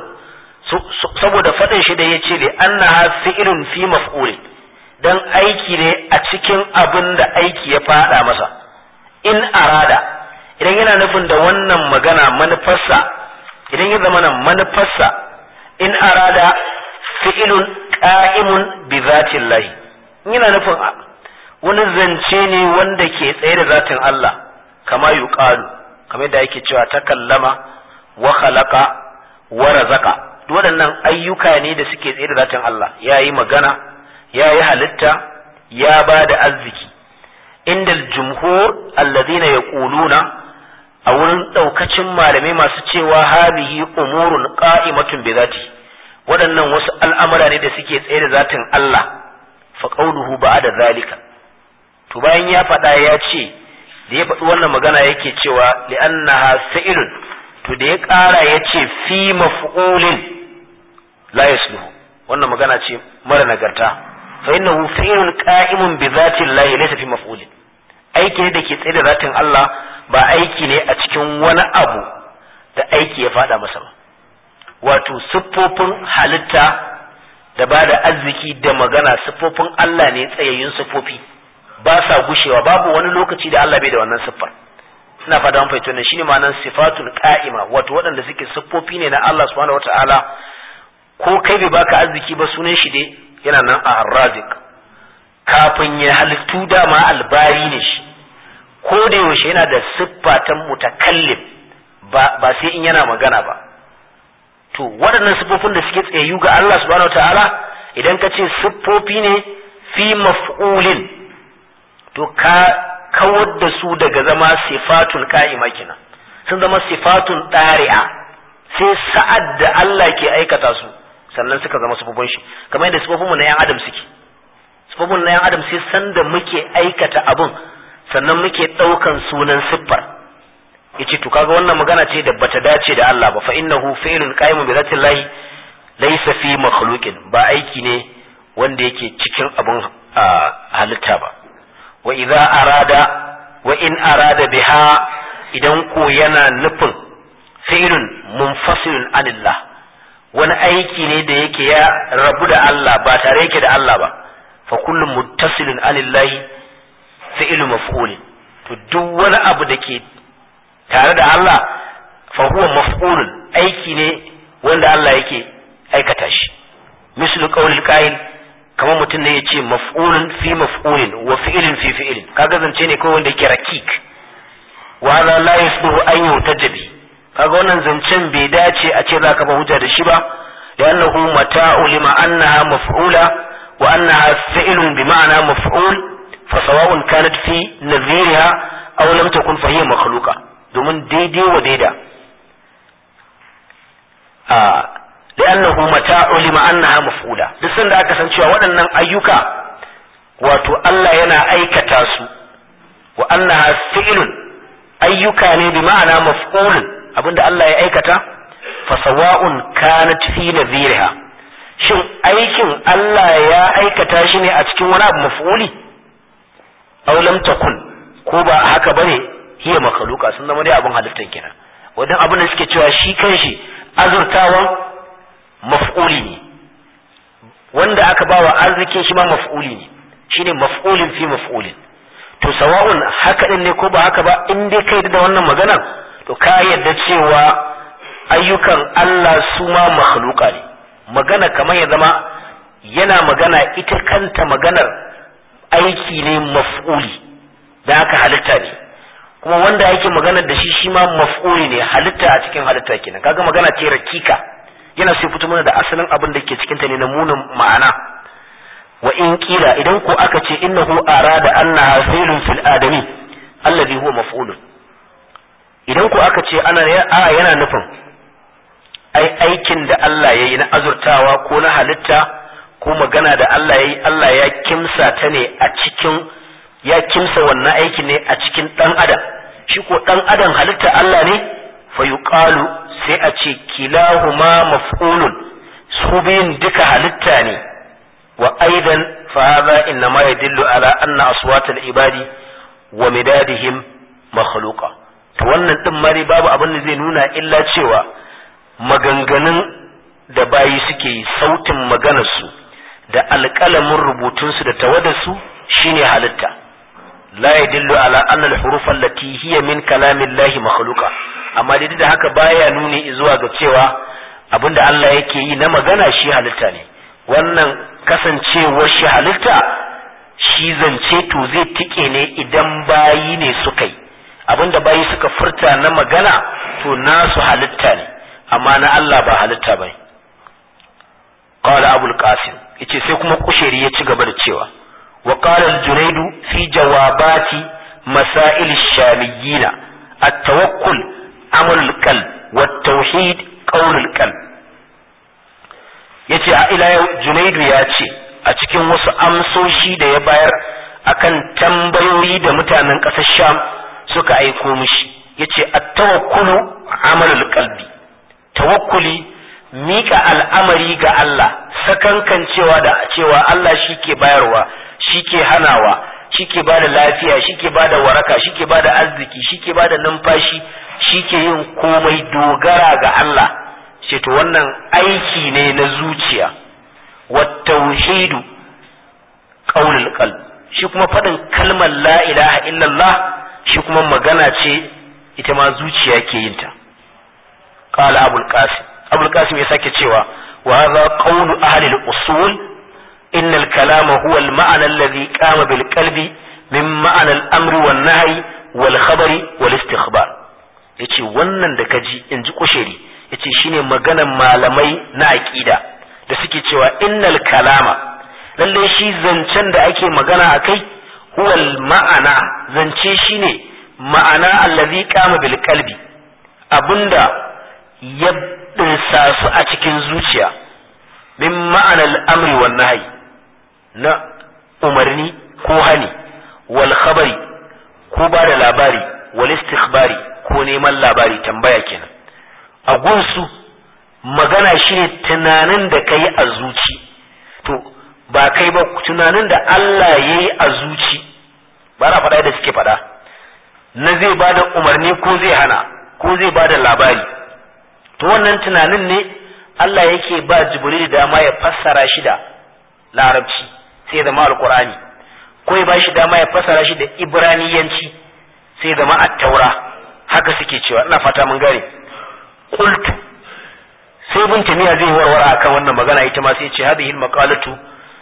saboda faɗin shi da yace li annaha fi'lun fi maf'ul dan aiki ne a cikin abin da aiki ya fada masa in arada idan yana nufin da wannan magana manufarsa idan ya zama manufarsa in arada fi'lun qa'imun bi zatillahi yana nufin wani zance ne wanda ke tsaye da zatin Allah kama yuqalu kamar da yake cewa takallama wa khalaqa wa razaqa waɗannan ayyuka ne da suke tsaye da zatin Allah yayi magana yayi halitta ya ba da arziki inda jumhur alladhina yaquluna a wurin daukacin malamai masu cewa hadhihi umurun qa'imatun bi zati waɗannan wasu al'amura ne da suke tsaye da zatin Allah fa qawluhu ba'da zalika to bayan ya faɗa ya ce da ya faɗi wannan magana yake cewa li'annaha fi'lun to da ya ƙara ya ce fi maf'ulin la yasluhu wannan magana ce mara nagarta fa innahu fi'lun qa'imun bi zati Allah laysa fi maf'ulin aiki ne da ke tsaye da zatin Allah ba aiki ne a cikin wani abu da aiki ya faɗa masa ba wato siffofin halitta da ba da arziki da magana siffofin Allah ne tsayayyun siffofi ba sa gushewa babu wani lokaci da Allah bai da wannan siffar ina fata mun fahimta shine ma'anar sifatul qa'ima wato waɗanda suke siffofi ne na Allah subhanahu wataala ko kai bai baka arziki ba sunan shi dai yana nan a arrazik kafin ya halittu dama albari ne shi ko da yaushe yana da siffa ta mutakallim ba ba sai in yana magana ba to waɗannan siffofin da suke tsayayyu ga Allah subhanahu wataala idan ka ce siffofi ne fi maf'ulin to ka kawar da su daga zama sifatun ka'ima kenan sun zama sifatun ɗari'a sai sa'ad da Allah ke aikata su sannan suka zama sufufin shi kamar yadda sufufin mu na yan adam suke sufufin na yan adam sai sanda muke aikata abun sannan muke ɗaukan sunan siffar yace to kaga wannan magana ce da bata dace da Allah ba fa innahu fi'lun qa'imun bi zatillahi laysa fi makhluqin ba aiki ne wanda yake cikin abun halitta ba wa idza arada wa in arada biha idan ko yana nufin fi'lun munfasilun anillah wani aiki ne da yake ya rabu da Allah ba tare yake da Allah ba fa kullu muttasilun anillahi fi'lu maf'ulin to duk wani abu da ke tare da Allah fa huwa maf'ulun aiki ne wanda Allah yake aikata shi mislu qawlil qa'il kamar mutum ne ya ce maf'ulun fi maf'ulin wa fi'ilin fi fi'ilin kaga zance ne kawai wanda yake rakik wa hadha la yasluhu an yutajabi kaga wannan zancen bai dace a ce zaka ba hujja da shi ba li'annahu mata'u lima annaha maf'ula wa annaha fi'ilun bi ma'ana maf'ul fa sawa'un kanat fi nadhiriha aw lam takun fa hiya makhluqa domin daidai wa daida a li'annahu mata idza ulima annaha maf'ula duk sanda aka san cewa waɗannan ayyuka wato Allah yana aikata su wa annaha fi'lun ayyuka ne bi ma'ana maf'ulun abinda Allah ya aikata fa sawa'un kanat fi nadhiriha shin aikin Allah ya aikata shi ne a cikin wani abu maf'uli aw lam takun ko ba haka bane hiya makhluqa sun zama dai abin halittar kenan wadan abin da suke cewa shi kanshi azurtawan maf'uli ne wanda aka bawa arzikin shi ma maf'uli ne shine maf'ulin fi maf'ulin to sawa'un haka din ne ko ba haka ba in dai kai da wannan magana to ka yadda cewa ayyukan Allah su ma makhluqa ne magana kamar ya zama yana magana ita kanta maganar aiki ne maf'uli da haka halitta ne kuma wanda yake magana da shi shi ma maf'uli ne halitta a cikin halitta kenan kaga magana ce rakika yana sai fito mana da asalin abin da ke cikin ta ne na munin ma'ana wa in kila idan ko aka ce innahu arada annaha fi'lun fil adami alladhi huwa maf'ulun idan ko aka ce ana a yana nufin ai aikin da Allah yayi na azurtawa ko na halitta ko magana da Allah yayi Allah ya kimsa ta ne a cikin ya kimsa wannan aiki ne a cikin dan adam shi ko dan adam halitta Allah ne fa yuqalu sai a ce kilahuma maf'ulun su biyun duka halitta ne wa aidan fa hadha innama yadullu ala anna aswat al-ibadi wa midadihim makhluqa to wannan din mari babu abin da zai nuna illa cewa maganganun da bayi suke yi sautin maganarsu da alƙalamin rubutunsu da tawadarsu shine halitta la yadullu ala anna al-huruf allati hiya min kalamillahi makhluqa amma dai da haka baya nuni zuwa ga cewa abinda Allah yake yi na magana shi halitta ne wannan kasancewar shi halitta shi zance to zai tike ne idan bayi ne suka yi abinda bayi suka furta na magana to nasu halitta ne amma na Allah ba halitta ba qala abul qasim yace sai kuma kusheri ya ci gaba da cewa wa qala al-junayd fi jawabati masail ash-shamiyyin at-tawakkul amal al-qalb wa at-tauhid qawl al-qalb yace a ila yau junaidu ya ce a cikin wasu amsoshi da ya bayar akan tambayoyi da mutanen ƙasar sham suka aiko mishi yace at-tawakkulu amalul qalbi tawakkuli mika al'amari ga Allah sakankan cewa da cewa Allah shike bayarwa shike hanawa shike bada lafiya shike bada waraka shike bada arziki shike bada numfashi shike yin komai dogara ga Allah ce to wannan aiki ne na zuciya wa tauhidu qaulul qalb shi kuma fadin kalmar la ilaha illallah shi kuma magana ce ita ma zuciya ke yin ta qala abul qasim abul qasim ya sake cewa wa hadha qawlu ahli al-usul إن الكلام هو المعنى الذي قام بالقلب من معنى الأمر والنهي والخبر والاستخبار yace wannan da kaji in ji kusheri yace shine maganan malamai na aqida da suke cewa innal kalama lalle shi zancen da ake magana akai huwal ma'ana zance shine ma'ana allazi qama bil qalbi abinda ya dinsa su a cikin zuciya min ma'anal amri wan nahyi na umarni ko hani wal khabari ko ba da labari wal istikhbari ko neman labari tambaya kenan a gunsu magana shine tunanin da kai a zuci to ba kai ba tunanin da Allah ya yi a zuci ba na faɗa da suke faɗa na zai ba da umarni ko zai hana ko zai ba da labari to wannan tunanin ne Allah yake ba Jibril dama ya fassara shi da larabci sai zama alkur'ani ko ya bashi dama ya fassara shi da ibraniyanci sai zama at-taura haka suke cewa ina fata mun gane qultu sai bin tamiya zai warware akan wannan magana ita ma sai ce hadhihi al-maqalatu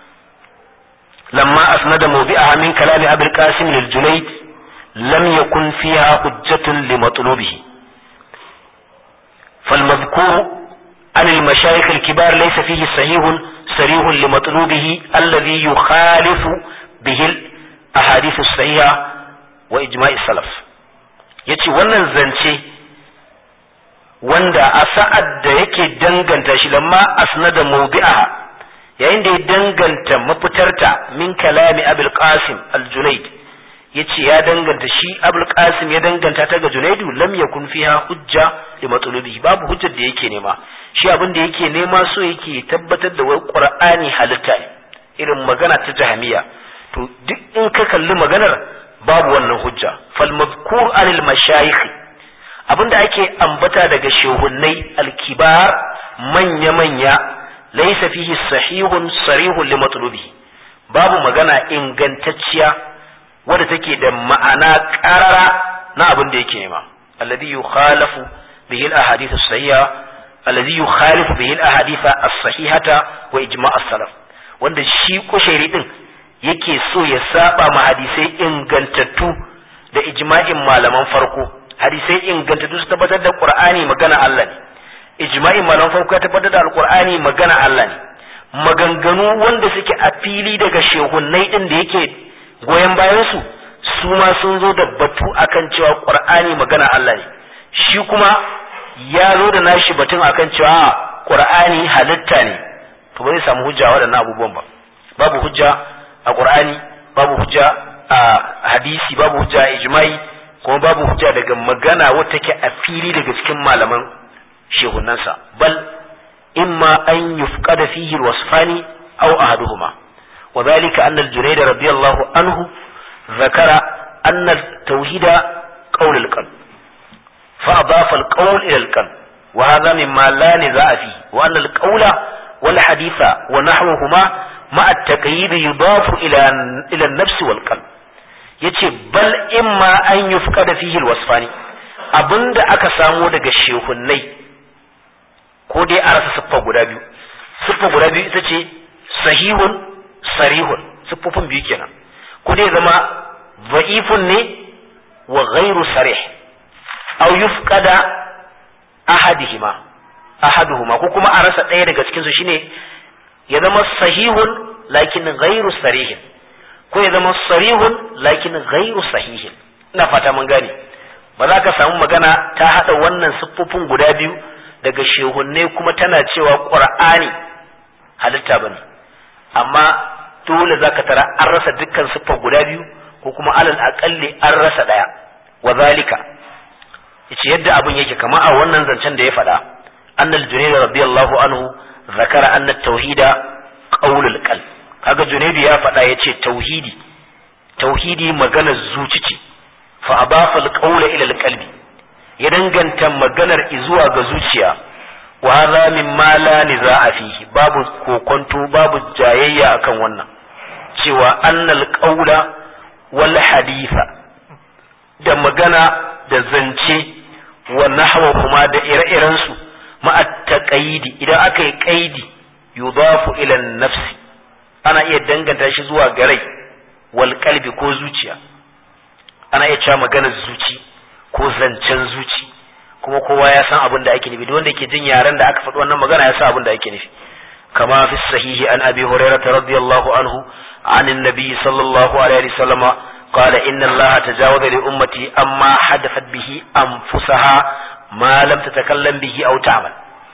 lamma asnada mawdi'aha min kalami abul qasim lil junayd lam yakun fiha hujjatun li matlubihi فالمذكور عن المشايخ الكبار ليس فيه صحيح صريح لمطلوبه الذي يخالف به الأحاديث الصحيحة وإجماع السلف yace wannan zance wanda a sa'ad da yake danganta shi lamma asnada mawdi'aha yayin da ya danganta mafitarta min kalami abul qasim al-junayd yace ya danganta shi abul qasim ya danganta ta ga junaidu lam yakun fiha hujja li matlubihi babu hujjar da yake nema shi abin da yake nema so yake tabbatar da wai qur'ani halitta ne irin magana ta jahamiya to duk in ka kalli maganar babu wannan hujja fal mazkur anil mashayikh abinda ake ambata daga shehunnai alkibar manya manya laysa fihi sahihun sarihun li matlubihi babu magana ingantacciya wadda take da ma'ana qarara na abin da yake nema alladhi yukhalafu bihi al-ahadith as-sahiha alladhi yukhalifu bihi al-ahadith as-sahihata wa ijma' as-salaf wanda shi kushairi din yake so ya saba ma hadisai ingantattu da ijma'in malaman farko hadisai ingantattu su tabbatar da qur'ani magana Allah ne ijma'in malaman farko ya tabbatar da alqur'ani magana Allah ne maganganu wanda suke a fili daga shehunnai din da yake goyon bayan su su ma sun zo da batu akan cewa qur'ani magana Allah ne shi kuma ya zo da nashi batun akan cewa qur'ani halitta ne to ba zai samu hujja waɗannan abubuwan ba babu hujja a qur'ani babu hujja a hadisi babu hujja a ijma'i kuma babu hujja daga magana wata take a fili daga cikin malaman shehunansa bal imma an yufqada fihi alwasfani aw ahaduhuma وذلك أن الجنيد رضي الله عنه ذكر أن التوحيد قول القلب فأضاف القول إلى القلب وهذا مما لا نزاع فيه وأن القول والحديث ونحوهما مع التقييد يضاف إلى إلى النفس والقلب yace bal imma an yufqada fihi alwasfani abinda aka samo daga shehunnai ko dai a rasa siffa guda biyu siffa guda biyu ita ce sahihun sarihun siffofin biyu kenan ko dai zama dha'ifun ne wa ghairu sarih aw yufqada ahadihima ahaduhuma ko kuma a rasa ɗaya daga cikin su shine ya zama sahihun lakin ghairu sarihin ko ya zama sarihun lakin ghairu sahihin ina fata mun gane ba za ka samu magana ta hada wannan siffofin guda biyu daga shehunne kuma tana cewa qur'ani halitta bane amma dole zaka tara an rasa dukkan siffar guda biyu ko kuma alal aqalli an rasa daya wa zalika yace yadda abun yake kama a wannan zancen da ya faɗa annal junayd radiyallahu anhu zakara anna tauhida qaulul qalb kaga junaydu ya faɗa yace tauhidi tauhidi maganar zuci ce fa abafa alqawla ila alqalbi ya danganta maganar zuwa ga zuciya wa hadha mimma la nizaa fihi babu kokonto babu jayayya akan wannan cewa annal qawla wal haditha da magana da zance wa nahwahuma da ire-iren su ma'a taqayidi idan aka yi qaidi yudafu ila nafsi ana iya danganta shi zuwa ga rai wal qalbi ko zuciya ana iya cewa maganar zuci ko zancen zuci kuma kowa ya san abin da ake nufi duk wanda ke jin yaren da aka faɗi wannan magana ya san abin da ake nufi kama fi sahihi an abi hurairah radiyallahu anhu عن النبي صلى الله عليه وسلم قال إن الله تجاوز لأمتي أما حدثت به أنفسها ما لم تتكلم به أو تعمل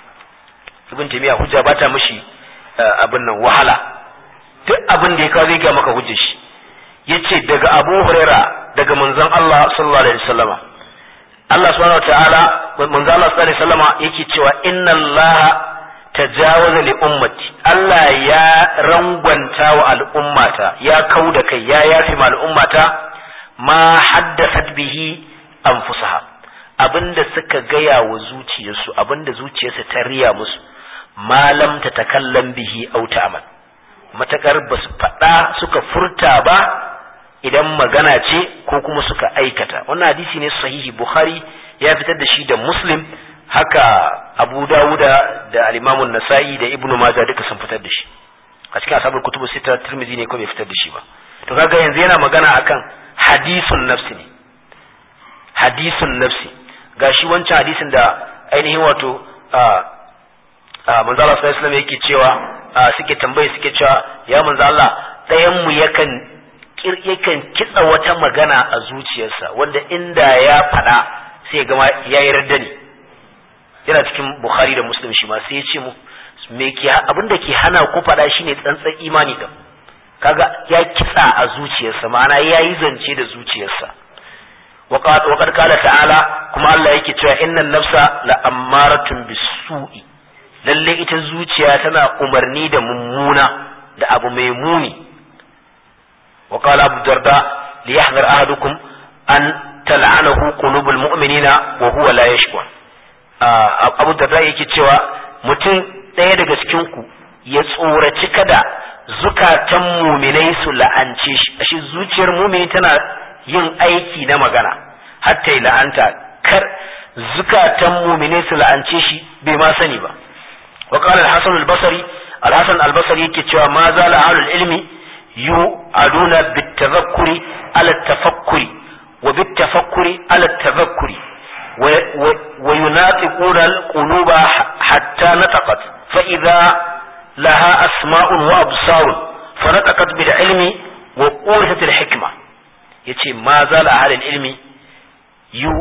ابن تيمية hujja bata mishi abin nan wahala duk abin da ya kawo zai ga maka hujjar shi yace daga Abu Huraira daga manzon Allah sallallahu alaihi wasallama Allah subhanahu wataala manzon Allah sallallahu alaihi wasallama yake cewa inna Allah tajawaza li ummati Allah ya rangwanta wa al'ummata ya kau da kai ya yafi ma al'ummata ma haddasat bihi anfusaha abinda suka gaya wa zuciyarsu abinda zuciyarsu ta riya musu malam ta takallam bihi au ta'mal matakar ba su faɗa suka furta ba idan magana ce ko kuma suka aikata wannan hadisi ne sahihi bukhari ya fitar da shi da muslim haka abu dawuda da alimamun nasa'i da ibnu majah duka sun fitar da shi a cikin asabar kutubu sita tirmidhi ne ko bai fitar da shi ba to kaga yanzu yana magana akan hadisun nafsi ne hadisun nafsi gashi wancan hadisin da ainihin wato manzo Allah sallallahu alaihi yake cewa suke tambaye suke cewa ya manzo Allah ɗayan mu yakan yakan kitsa wata magana a zuciyarsa wanda inda ya faɗa sai gama ya yi radda ne yana cikin bukhari da muslim shi ma sai ya ce mu me ke abin da ke hana ku faɗa shine tsantsan imani din kaga ya kitsa a zuciyarsa ma'ana ya yi zance da zuciyarsa wa qad qala ta'ala kuma Allah yake cewa innan nafsa la ammaratun bisu'i lalle ita zuciya tana umarni da mummuna da abu mai muni wa qala abu darda li yahdhar ahadukum an tal'anahu qulubul mu'minina wa huwa la yashkur abu darda yake cewa mutum ɗaya daga cikin ku ya tsoraci kada zukatan muminai su la'ance shi ashe zuciyar mumini tana yin aiki na magana hatta yi la'anta kar zukatan muminai su la'ance shi bai ma sani ba wa qala al-hasan al-basri al-hasan al-basri yake cewa ma za la ahlul ilmi yu aduna bit-tadhakkuri ala tafakkuri wa bit-tafakkuri ala tadhakkuri wa yunatiquna al-quluba hatta nataqat fa idha لها أسماء وأبصار فنطقت بالعلم وأورثت الحكمة يتي ما زال أهل العلم يو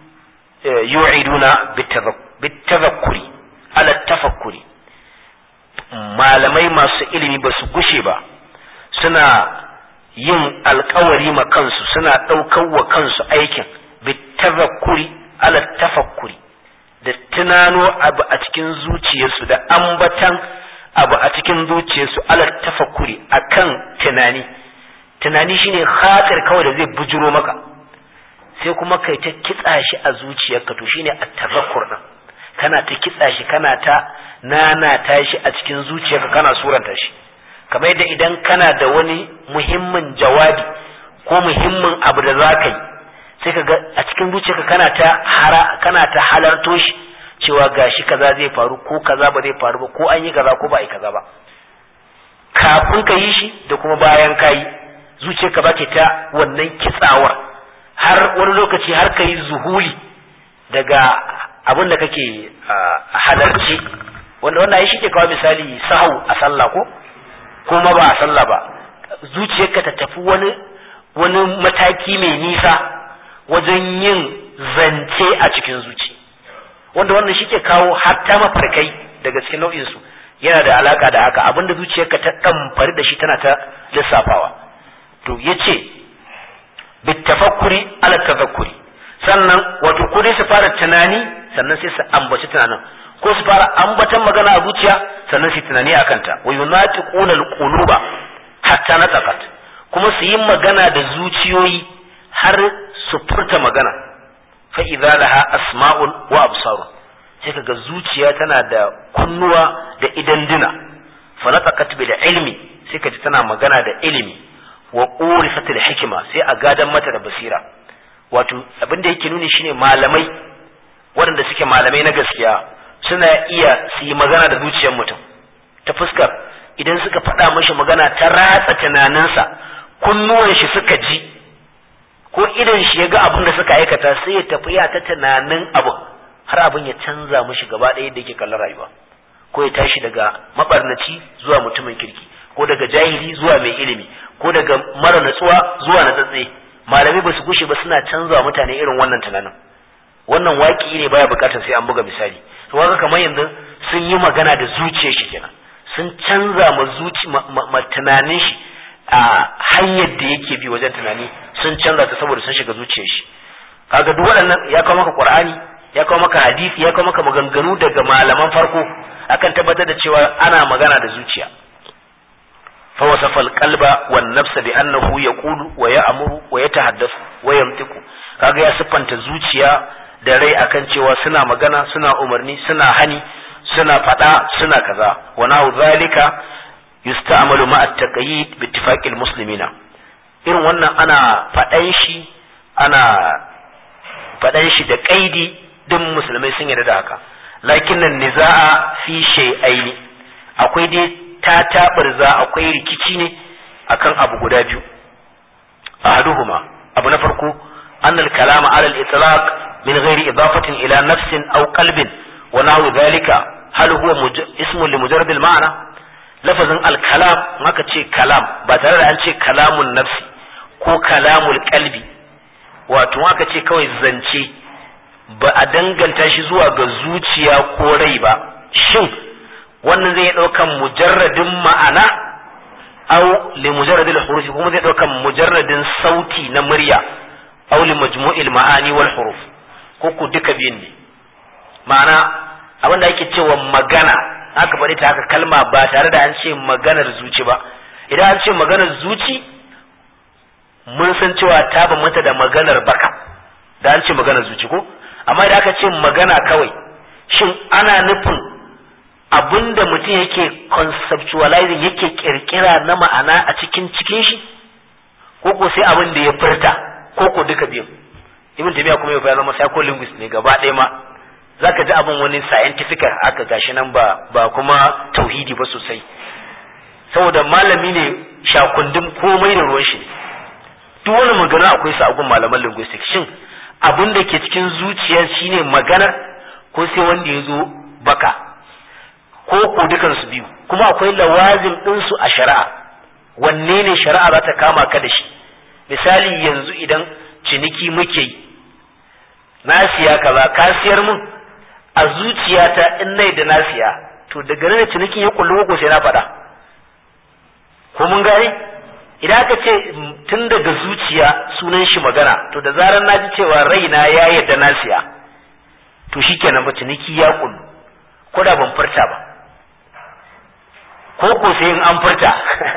يوعدون بالتذكر على التفكر malamai masu ilimi ba su gushe ba suna yin alkawari ma kansu suna ɗaukar wa kansu aikin bitazakkuri ala tafakkuri da tunano abu a cikin zuciyarsu da ambatan abu a cikin zuciyarsu alal tafakkuri akan tunani tunani shine khatir kawai da zai bujuro maka sai kuma kai ta kitsa shi a zuciyarka to shine at-tafakkur din kana ta kitsa shi kana ta nana ta shi a cikin zuciyarka kana suranta shi kamar yadda idan kana da wani muhimmin jawabi ko muhimmin abu da za ka yi sai ka ga a cikin zuciyarka kana ta hara kana ta halarto shi cewa gashi kaza zai faru ko kaza ba zai faru ba ko an yi kaza ko ba a yi kaza ba kafin ka yi shi da kuma bayan ka yi zuciyarka ba ke ta wannan kitsawar har wani lokaci har ka yi zuhuli daga abin da kake halarci wanda wanda ya shi ke kawo misali sahau a sallah ko kuma ba a sallah ba zuciyarka ta tafi wani wani mataki mai nisa wajen yin zance a cikin zuci wanda wannan shi ke kawo hatta mafarkai daga cikin nau'insu yana da alaka da haka abinda zuciyarka ta ɗamfari da shi tana ta lissafawa to ya ce bitafakkuri ala tafakkuri sannan wato ko dai su fara tunani sannan sai su ambaci tunanin ko su fara ambatan magana a zuciya sannan su tunani a kanta wa yunatiquna alquluba hatta nataqat kuma su yi magana da zuciyoyi har su furta magana fa idza laha asma'un wa absarun sai kaga zuciya tana da kunnuwa da idan dina fa nataqat bil ilmi sai kaji tana magana da ilimi wa urifat al hikma sai a gadan mata da basira wato abin da yake nuni shine malamai waɗanda suke malamai na gaskiya suna iya su yi magana da zuciyar mutum ta fuskar idan suka faɗa mashi magana ta ratsa tunaninsa kunnuwan shi suka ji ko idan shi ya ga abin da suka aikata sai ya tafi ya ta tunanin abin har abin ya canza mashi gaba ɗaya da yake kallon rayuwa ko ya tashi daga mabarnaci zuwa mutumin kirki ko daga jahili zuwa mai ilimi ko daga mara natsuwa zuwa na tsatse malamai ba su gushe ba suna canza mutane irin wannan tunanin wannan waki ne baya bukatar sai an buga misali to kaga kamar yanzu sun yi magana da zuciyar shi kenan sun canza ma zuci ma tunanin shi a hanyar da yake bi wajen tunani sun canza ta saboda sun shiga zuciyar shi kaga duk waɗannan ya kawo maka qur'ani ya kawo maka hadisi ya kawo maka maganganu daga malaman farko akan tabbatar da cewa ana magana da zuciya فوصف القلب والنفس بأنه يقول ويأمر ويتحدث ويمتق kaga ya siffanta zuciya da rai akan cewa suna magana suna umarni suna hani suna fada suna kaza wa nahu zalika yusta'malu ma'a at-taqyid bi ittifaqil muslimina irin wannan ana fadan shi ana fadan shi da kaidi din musulmai sun yarda da haka lakin nan niza'a fi shay'aini akwai dai ta taɓarza akwai rikici ne akan abu guda biyu ahaduhuma abu na farko annal kalama ala al-itlaq min ghairi idafatin ila nafsin aw qalbin wa nahwu dhalika hal huwa ismun li mujarrad al-ma'na lafazin al-kalam maka ce kalam ba tare da an ce kalamun nafsi ko kalamul qalbi wato maka ce kawai zance ba a danganta shi zuwa ga zuciya ko rai ba shin wannan zai ɗaukan mujarradin ma'ana au li mujarradil hurufi kuma zai ɗaukan mujarradin sauti na murya au li majmu'il ma'ani wal huruf ko ku duka biyun ne ma'ana abin da ake cewa magana aka faɗi ta haka kalma ba tare da an ce maganar zuci ba idan an ce maganar zuci mun san cewa ta bambanta da maganar baka da an ce maganar zuci ko amma idan aka ce magana kawai shin ana nufin abinda mutum yake conceptualizing yake kirkira na ma'ana a cikin cikin shi ko ko sai abin da ya furta ko ko duka biyu ibn tabiya kuma ya zama psycholinguist ne gaba ɗaya ma zaka ji abin wani scientific aka gashi nan ba ba kuma tauhidi ba sosai saboda malami ne shakundin komai da ruwan shi duk wani magana akwai su a gun malaman linguistics shin abin da ke cikin zuciya shine magana ko sai wanda ya zo baka ko ko dukan su biyu kuma akwai lawazim din su a shari'a wanne ne shari'a za ta kama ka da shi misali yanzu idan ciniki muke yi na siya kaza ka siyar mun a zuciyata in nai da na siya to daga nan cinikin ya kullu ko sai na faɗa ko mun gane idan aka ce tun daga zuciya sunan shi magana to da zarar na ji cewa raina ya yarda na siya to shikenan ba ciniki ya kullu ko da ban furta ba ko ko sai in an furta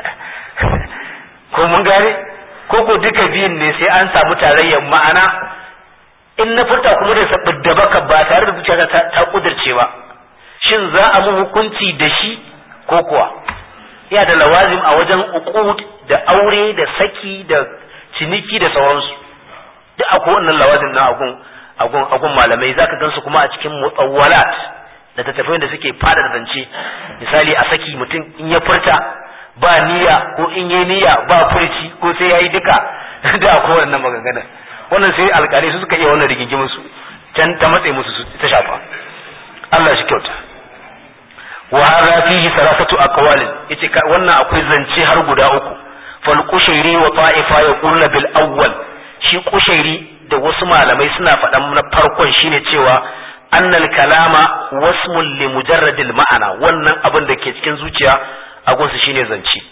ko mun gane ko ko duka biyun ne sai an samu tarayyar ma'ana in na furta kuma da sabbin da baka ba tare da zuciya ta, ta kudirce ba shin za a mu hukunci da shi ko kuwa ya da lawazim a wajen uqud da aure da saki da ciniki da sauransu duk akwai wannan lawazim na agun agun agun malamai zaka gansu kuma a cikin mutawwalat da tattafai da suke fada da zance misali a saki mutum in ya furta ba niyya ko in yi niyya ba furci ko sai yayi duka da akwai wannan maganganun wannan sai alƙalai su suka iya wannan rigingimin su can ta matsayi musu su ta shafa Allah shi kyauta wa hadha fihi salasatu aqwal yace wannan akwai zance har guda uku fal qushairi wa ta'ifa yaquluna bil awwal shi qushairi da wasu malamai suna faɗan na farkon shine cewa annal kalama wasmun li mujarradil ma'ana wannan abin da ke cikin zuciya a gunsu shine zance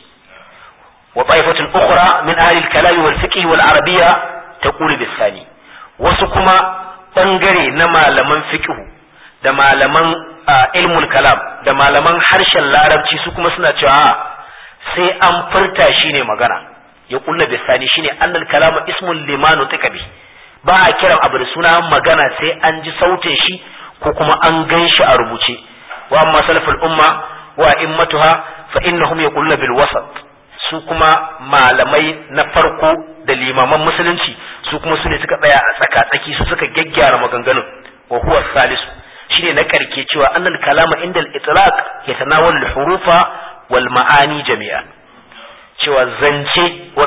wa ta'ifatun ukhra min ahli al-kalam wal fiqh wal arabiyya taqulu bisani wasu kuma bangare na malaman fiqh da malaman ilmul kalam da malaman harshen larabci su kuma suna cewa sai an furta shine magana ya kulla bisani shine annal kalama ismun limanu tikabi ba a kiran abu da suna magana sai an ji sautin shi ko kuma an gan shi a rubuce wa amma salaful umma wa immatuha fa innahum yaquluna bil wasat su kuma malamai na farko da limaman musulunci su kuma su ne suka tsaya a tsaka-tsaki su suka gyaggyara maganganun wa huwa salisu shine na karke cewa annal kalama inda al-itlaq yatanawal al-hurufa wal ma'ani jami'a cewa zance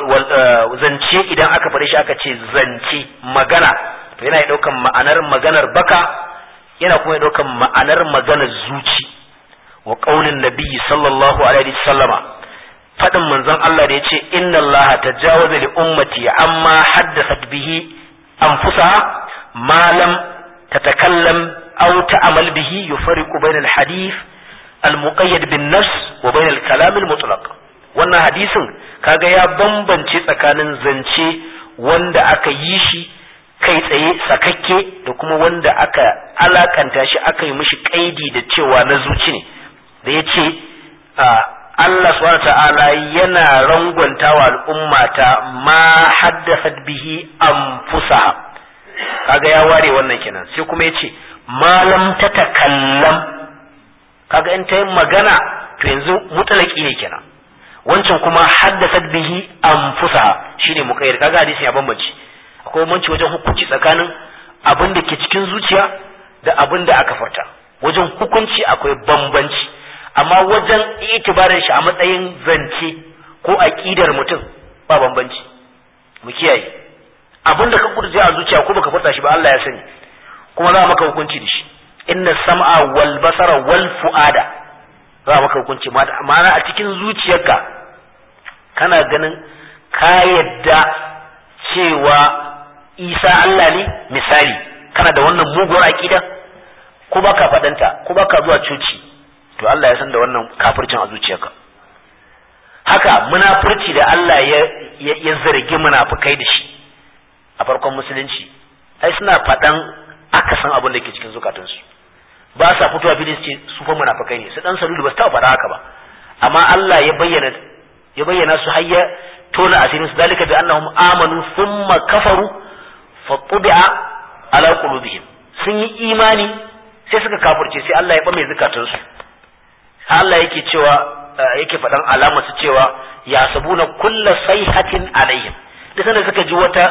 zance idan aka faɗi shi aka ce zance magana to yana ɗaukan ma'anar maganar baka yana kuma ɗaukan ma'anar maganar zuci wa qaulin nabiyyi sallallahu alaihi wasallama fadin manzon Allah da yace inna Allah tajawaza li ummati amma haddathat bihi anfusaha ma lam tatakallam aw ta'mal bihi yufariqu bayna al-hadith al-muqayyad bin nafs wa bayna al-kalam al-mutlaq wannan hadisin kaga ya bambance tsakanin zance wanda aka yi shi kai tsaye sakakke da kuma wanda aka alakanta shi aka yi mishi kaidi da cewa na zuci ne da yace Allah subhanahu ta'ala yana rangwantawa al'ummata ma haddathat bihi anfusaha kaga ya ware wannan kenan sai kuma yace malam ta takallam kaga in ta yi magana to yanzu mutalaki ne kenan wancan kuma haddasat bihi anfusaha shine muqayyad kaga hadisin ya bambance akwai bambanci wajen hukunci tsakanin abin da ke cikin zuciya da abin da aka furta wajen hukunci akwai bambanci amma wajen itibarin shi a matsayin zance ko aqidar mutum ba bambanci mu kiyaye abin da ka kurje a zuciya ko baka furta shi ba Allah ya sani kuma za maka hukunci da shi inna sam'a wal basara wal fu'ada za maka hukunci ma'ana a cikin zuciyarka kana ganin ka yadda cewa isa Allah ne misali kana da wannan muguwar aqida ko baka fadanta ko baka zuwa coci to Allah ya san da wannan kafircin a zuciyarka haka munafurci da Allah ya ya zargi munafukai da shi a farkon musulunci ai suna faɗan akasin abin da ke cikin zukatansu ba sa fitowa fili su ce su fa munafukai ne su dan salulu ba su taɓa faɗa haka ba amma Allah ya bayyana ya bayyana su har ya tona asirin su dalika bi annahum amanu thumma kafaru fa tubi'a ala qulubihim sun yi imani sai suka kafirce sai Allah ya bame zukatansu Allah yake cewa yake faɗan alama su cewa ya sabuna kulla sayhatin alaihim da sanda suka ji wata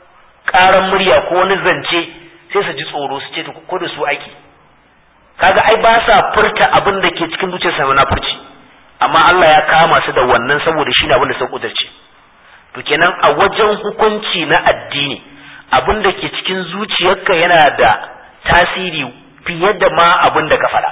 ƙaran murya ko wani zance sai su ji tsoro su ce ko da su aiki kaga ai ba sa furta abin da ke cikin zuciyarsa na furci amma Allah ya kama su da wannan saboda shi ne abin da sun kudurce to kenan a wajen hukunci na addini abin da ke cikin zuciyarka yana da tasiri fiye da ma abin da ka faɗa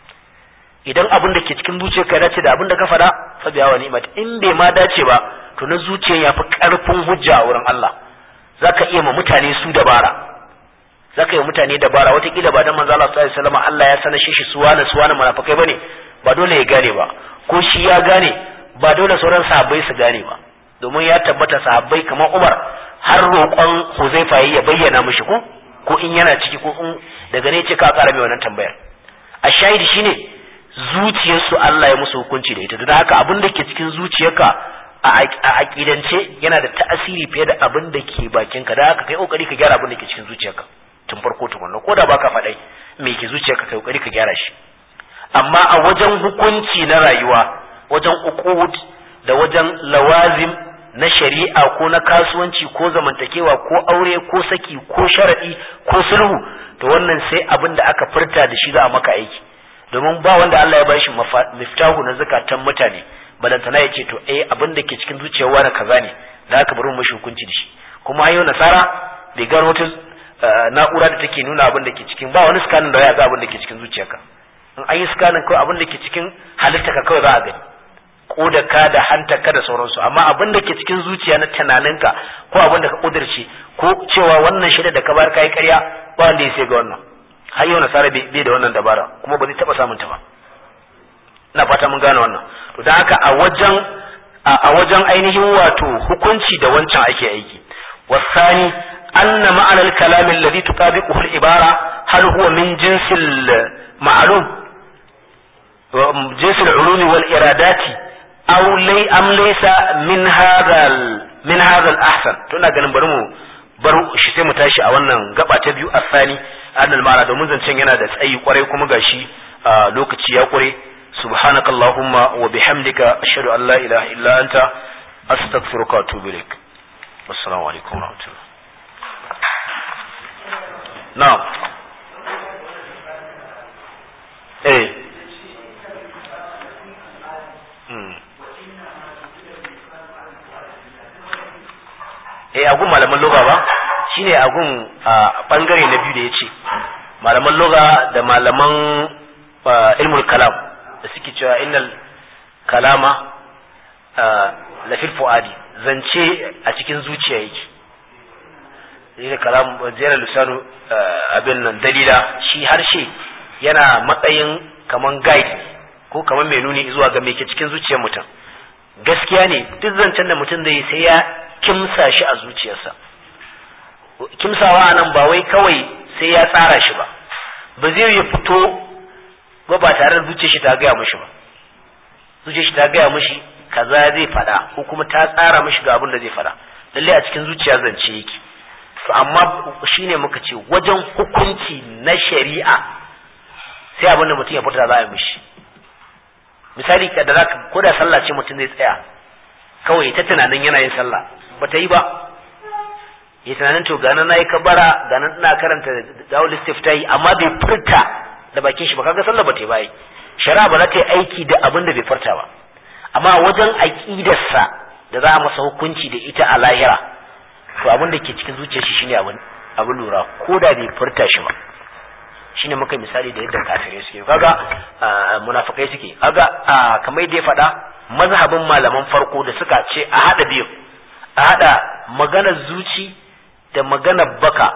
idan abin da ke cikin zuciyarka ya dace da abin da ka faɗa fa biya wa ni'mat in bai ma dace ba to na zuciyar ya fi ƙarfin hujja a wurin Allah zaka iya ma mutane su dabara zaka yi mutane dabara watakila ba dan manzo Allah sallallahu alaihi wasallam Allah ya sanar shi suwana suwana munafikai bane ba dole ya gane ba ko shi ya gane ba dole sauran sahabbai su gane ba domin ya tabbata sahabbai kamar Umar har roƙon Huzaifa ya bayyana mishi ko ko in yana ciki ko in daga ne ce ka ƙara mai wannan tambayar a shahidi shine zuciyarsu Allah ya musu hukunci da ita don haka abin da ke cikin zuciyarka a aƙidance yana da ta'asiri fiye da abin da ke bakinka da haka kai kokari ka gyara abin da ke cikin zuciyarka tun farko tukunna ko da baka faɗai me ke zuciyarka kai kokari ka gyara shi amma a wajen hukunci na rayuwa wajen uqud da wajen lawazim na shari'a ko na kasuwanci ko zamantakewa ko aure ko saki ko sharadi ko sulhu to wannan sai abin da aka furta da shi za a maka aiki domin ba wanda Allah ya bashi miftahu na zakatan mutane balantana ya ce to eh abin da ke cikin zuciyar wani kaza ne da aka bari mu hukunci da shi kuma yau nasara bai gano wata na'ura da take nuna abin da ke cikin ba wani scanning da ya ga abin da ke cikin zuciyarka in an yi scanning kawai abin da ke cikin halittarka kawai za a gani ka da hantarka da sauransu amma abin da ke cikin zuciya na tunaninka ko abin da ka kudirce ko cewa wannan shida da ka bar kai ƙarya ba wanda ya sai ga wannan har yau nasara bai da wannan dabara kuma ba zai taba samun ta ba ina fata mun gane wannan to dan haka a wajen a wajen ainihin wato hukunci da wancan ake aiki wasani anna ma'ana al-kalam alladhi tuqabiquhu al-ibara hal huwa min jinsil ma'lum jinsil ulumi wal iradati aw lay am laysa min hadha min hadha al-ahsan to ina ganin bari mu bar shi sai mu tashi a wannan gaba ta biyu asani annal ma'ana domin zancen yana da tsayi kwarai kuma gashi lokaci ya kware subhanakallahumma wa bihamdika ashhadu an la ilaha illa anta astaghfiruka wa atubu ilaik assalamu alaikum wa rahmatullah na'am eh eh agun malaman loga ba shine agun bangare na biyu da yace malaman loga da malaman ilmul kalam da suke cewa innal kalama lafil fuadi zance a cikin zuciya yake zai kalam jera lisanu abin nan dalila shi harshe yana matsayin kaman guide ko kaman mai nuni zuwa ga mai ke cikin zuciyar mutum gaskiya ne duk zancen da mutum zai sai ya kimsa shi a zuciyarsa kimsawa a nan ba wai kawai sai ya tsara shi ba ba zai ya fito ba ba tare da zuciyar shi ta gaya mishi ba zuciyar shi ta gaya mishi kaza zai faɗa ko kuma ta tsara mishi ga abin da zai faɗa lalle a cikin zuciya zance yake to amma shine muka ce wajen hukunci na shari'a sai abin da mutum ya furta za a yi mishi misali da zaka ko da sallah ce mutum zai tsaya kawai ta tunanin yana yin sallah ba ta yi ba ya tunanin to ganin na yi kabara ganin ina karanta dawul istiftahi amma bai furta da bakin shi ba kaga sallah ba ta yi ba shari'a ba za ta yi aiki da abin da bai furta ba amma wajen aqidarsa da za a masa hukunci da ita a lahira to abin da ke cikin zuciyar shi shine abin abin lura ko da bai furta shi ba shine muka misali da yadda kafirai suke kaga munafikai suke kaga kamar da ya faɗa mazhabin malaman farko da suka ce a hada biyu a hada maganar zuci da maganar baka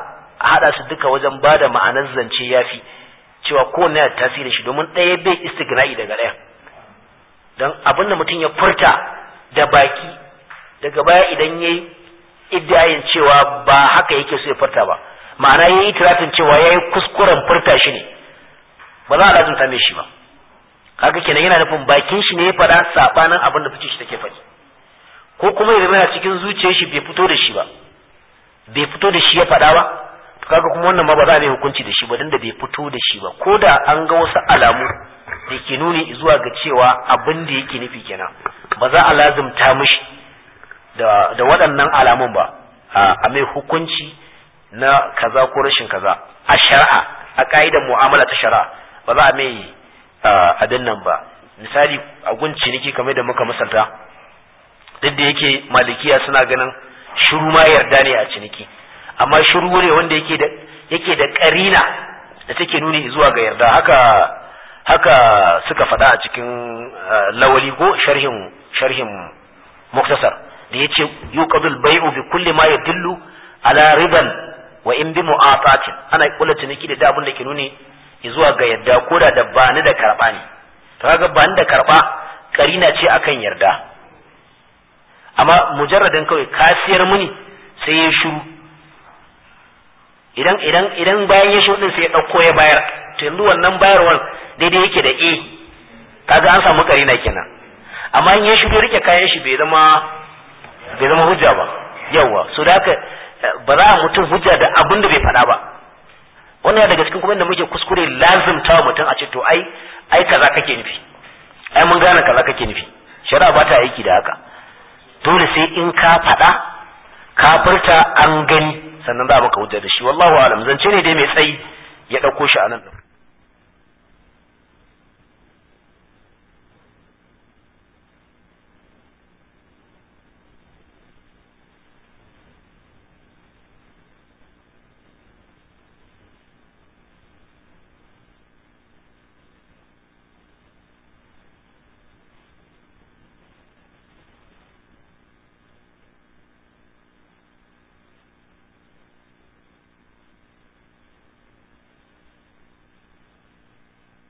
a hada su duka wajen bada ma'anar zance yafi cewa kowanne da tasiri shi domin ɗaya bai istigna'i daga ɗaya don abin da mutum ya furta da baki daga baya idan yayi iddiyayin cewa ba haka yake so ya furta ba ma'ana yayi tirafin cewa yayi kuskuren furta shi ne ba za a lazumta mai shi ba kaga kenan yana nufin bakin shi ne ya faɗa sabanin abin da fice shi take faɗi ko kuma ya zama cikin zuciyar shi bai fito da shi ba bai fito da shi ya faɗa ba to kaga kuma wannan ma ba za a mai hukunci da shi ba dan da bai fito da shi ba ko da an ga wasu alamu da ke nuni zuwa ga cewa abin da yake nufi kenan ba za a lazumta mishi da da waɗannan alamun ba a mai hukunci na kaza ko rashin kaza a shari'a a ka'idar mu'amala ta shari'a ba za a mai abin nan ba misali a gun ciniki kamar da muka misalta duk da yake malikiya suna ganin shiru ma yarda ne a ciniki amma shiru ne wanda yake da yake da karina da take nuni zuwa ga yarda haka haka suka faɗa a cikin lawali ko sharhin sharhin muktasar da yace yuqadul bai'u bi kulli ma yadullu ala riban wa in bi mu'atatin ana kula ciniki da abin da ke nuni zuwa ga yarda ko da da bani da karba ne to kaga bani da karba karina ce akan yarda amma mujarradin kawai ka siyar muni sai ya shiru idan idan idan bayan ya shiru din sai ya dauko ya bayar to yanzu wannan bayarwar daidai yake da e kaga an samu karina kenan amma in ya shiru rike kayan shi bai zama bai zama hujja ba yawa so da haka ba za a mutum hujja da abin da bai faɗa ba wannan ya daga cikin kuma da muke kuskure lazimta mutum a ce to ai ai kaza kake nufi ai mun gane kaza kake nufi shari'a ba ta aiki da haka dole sai in ka faɗa ka furta an gani sannan za a maka hujja da shi wallahu alam zance ne dai mai tsayi ya ɗauko shi a nan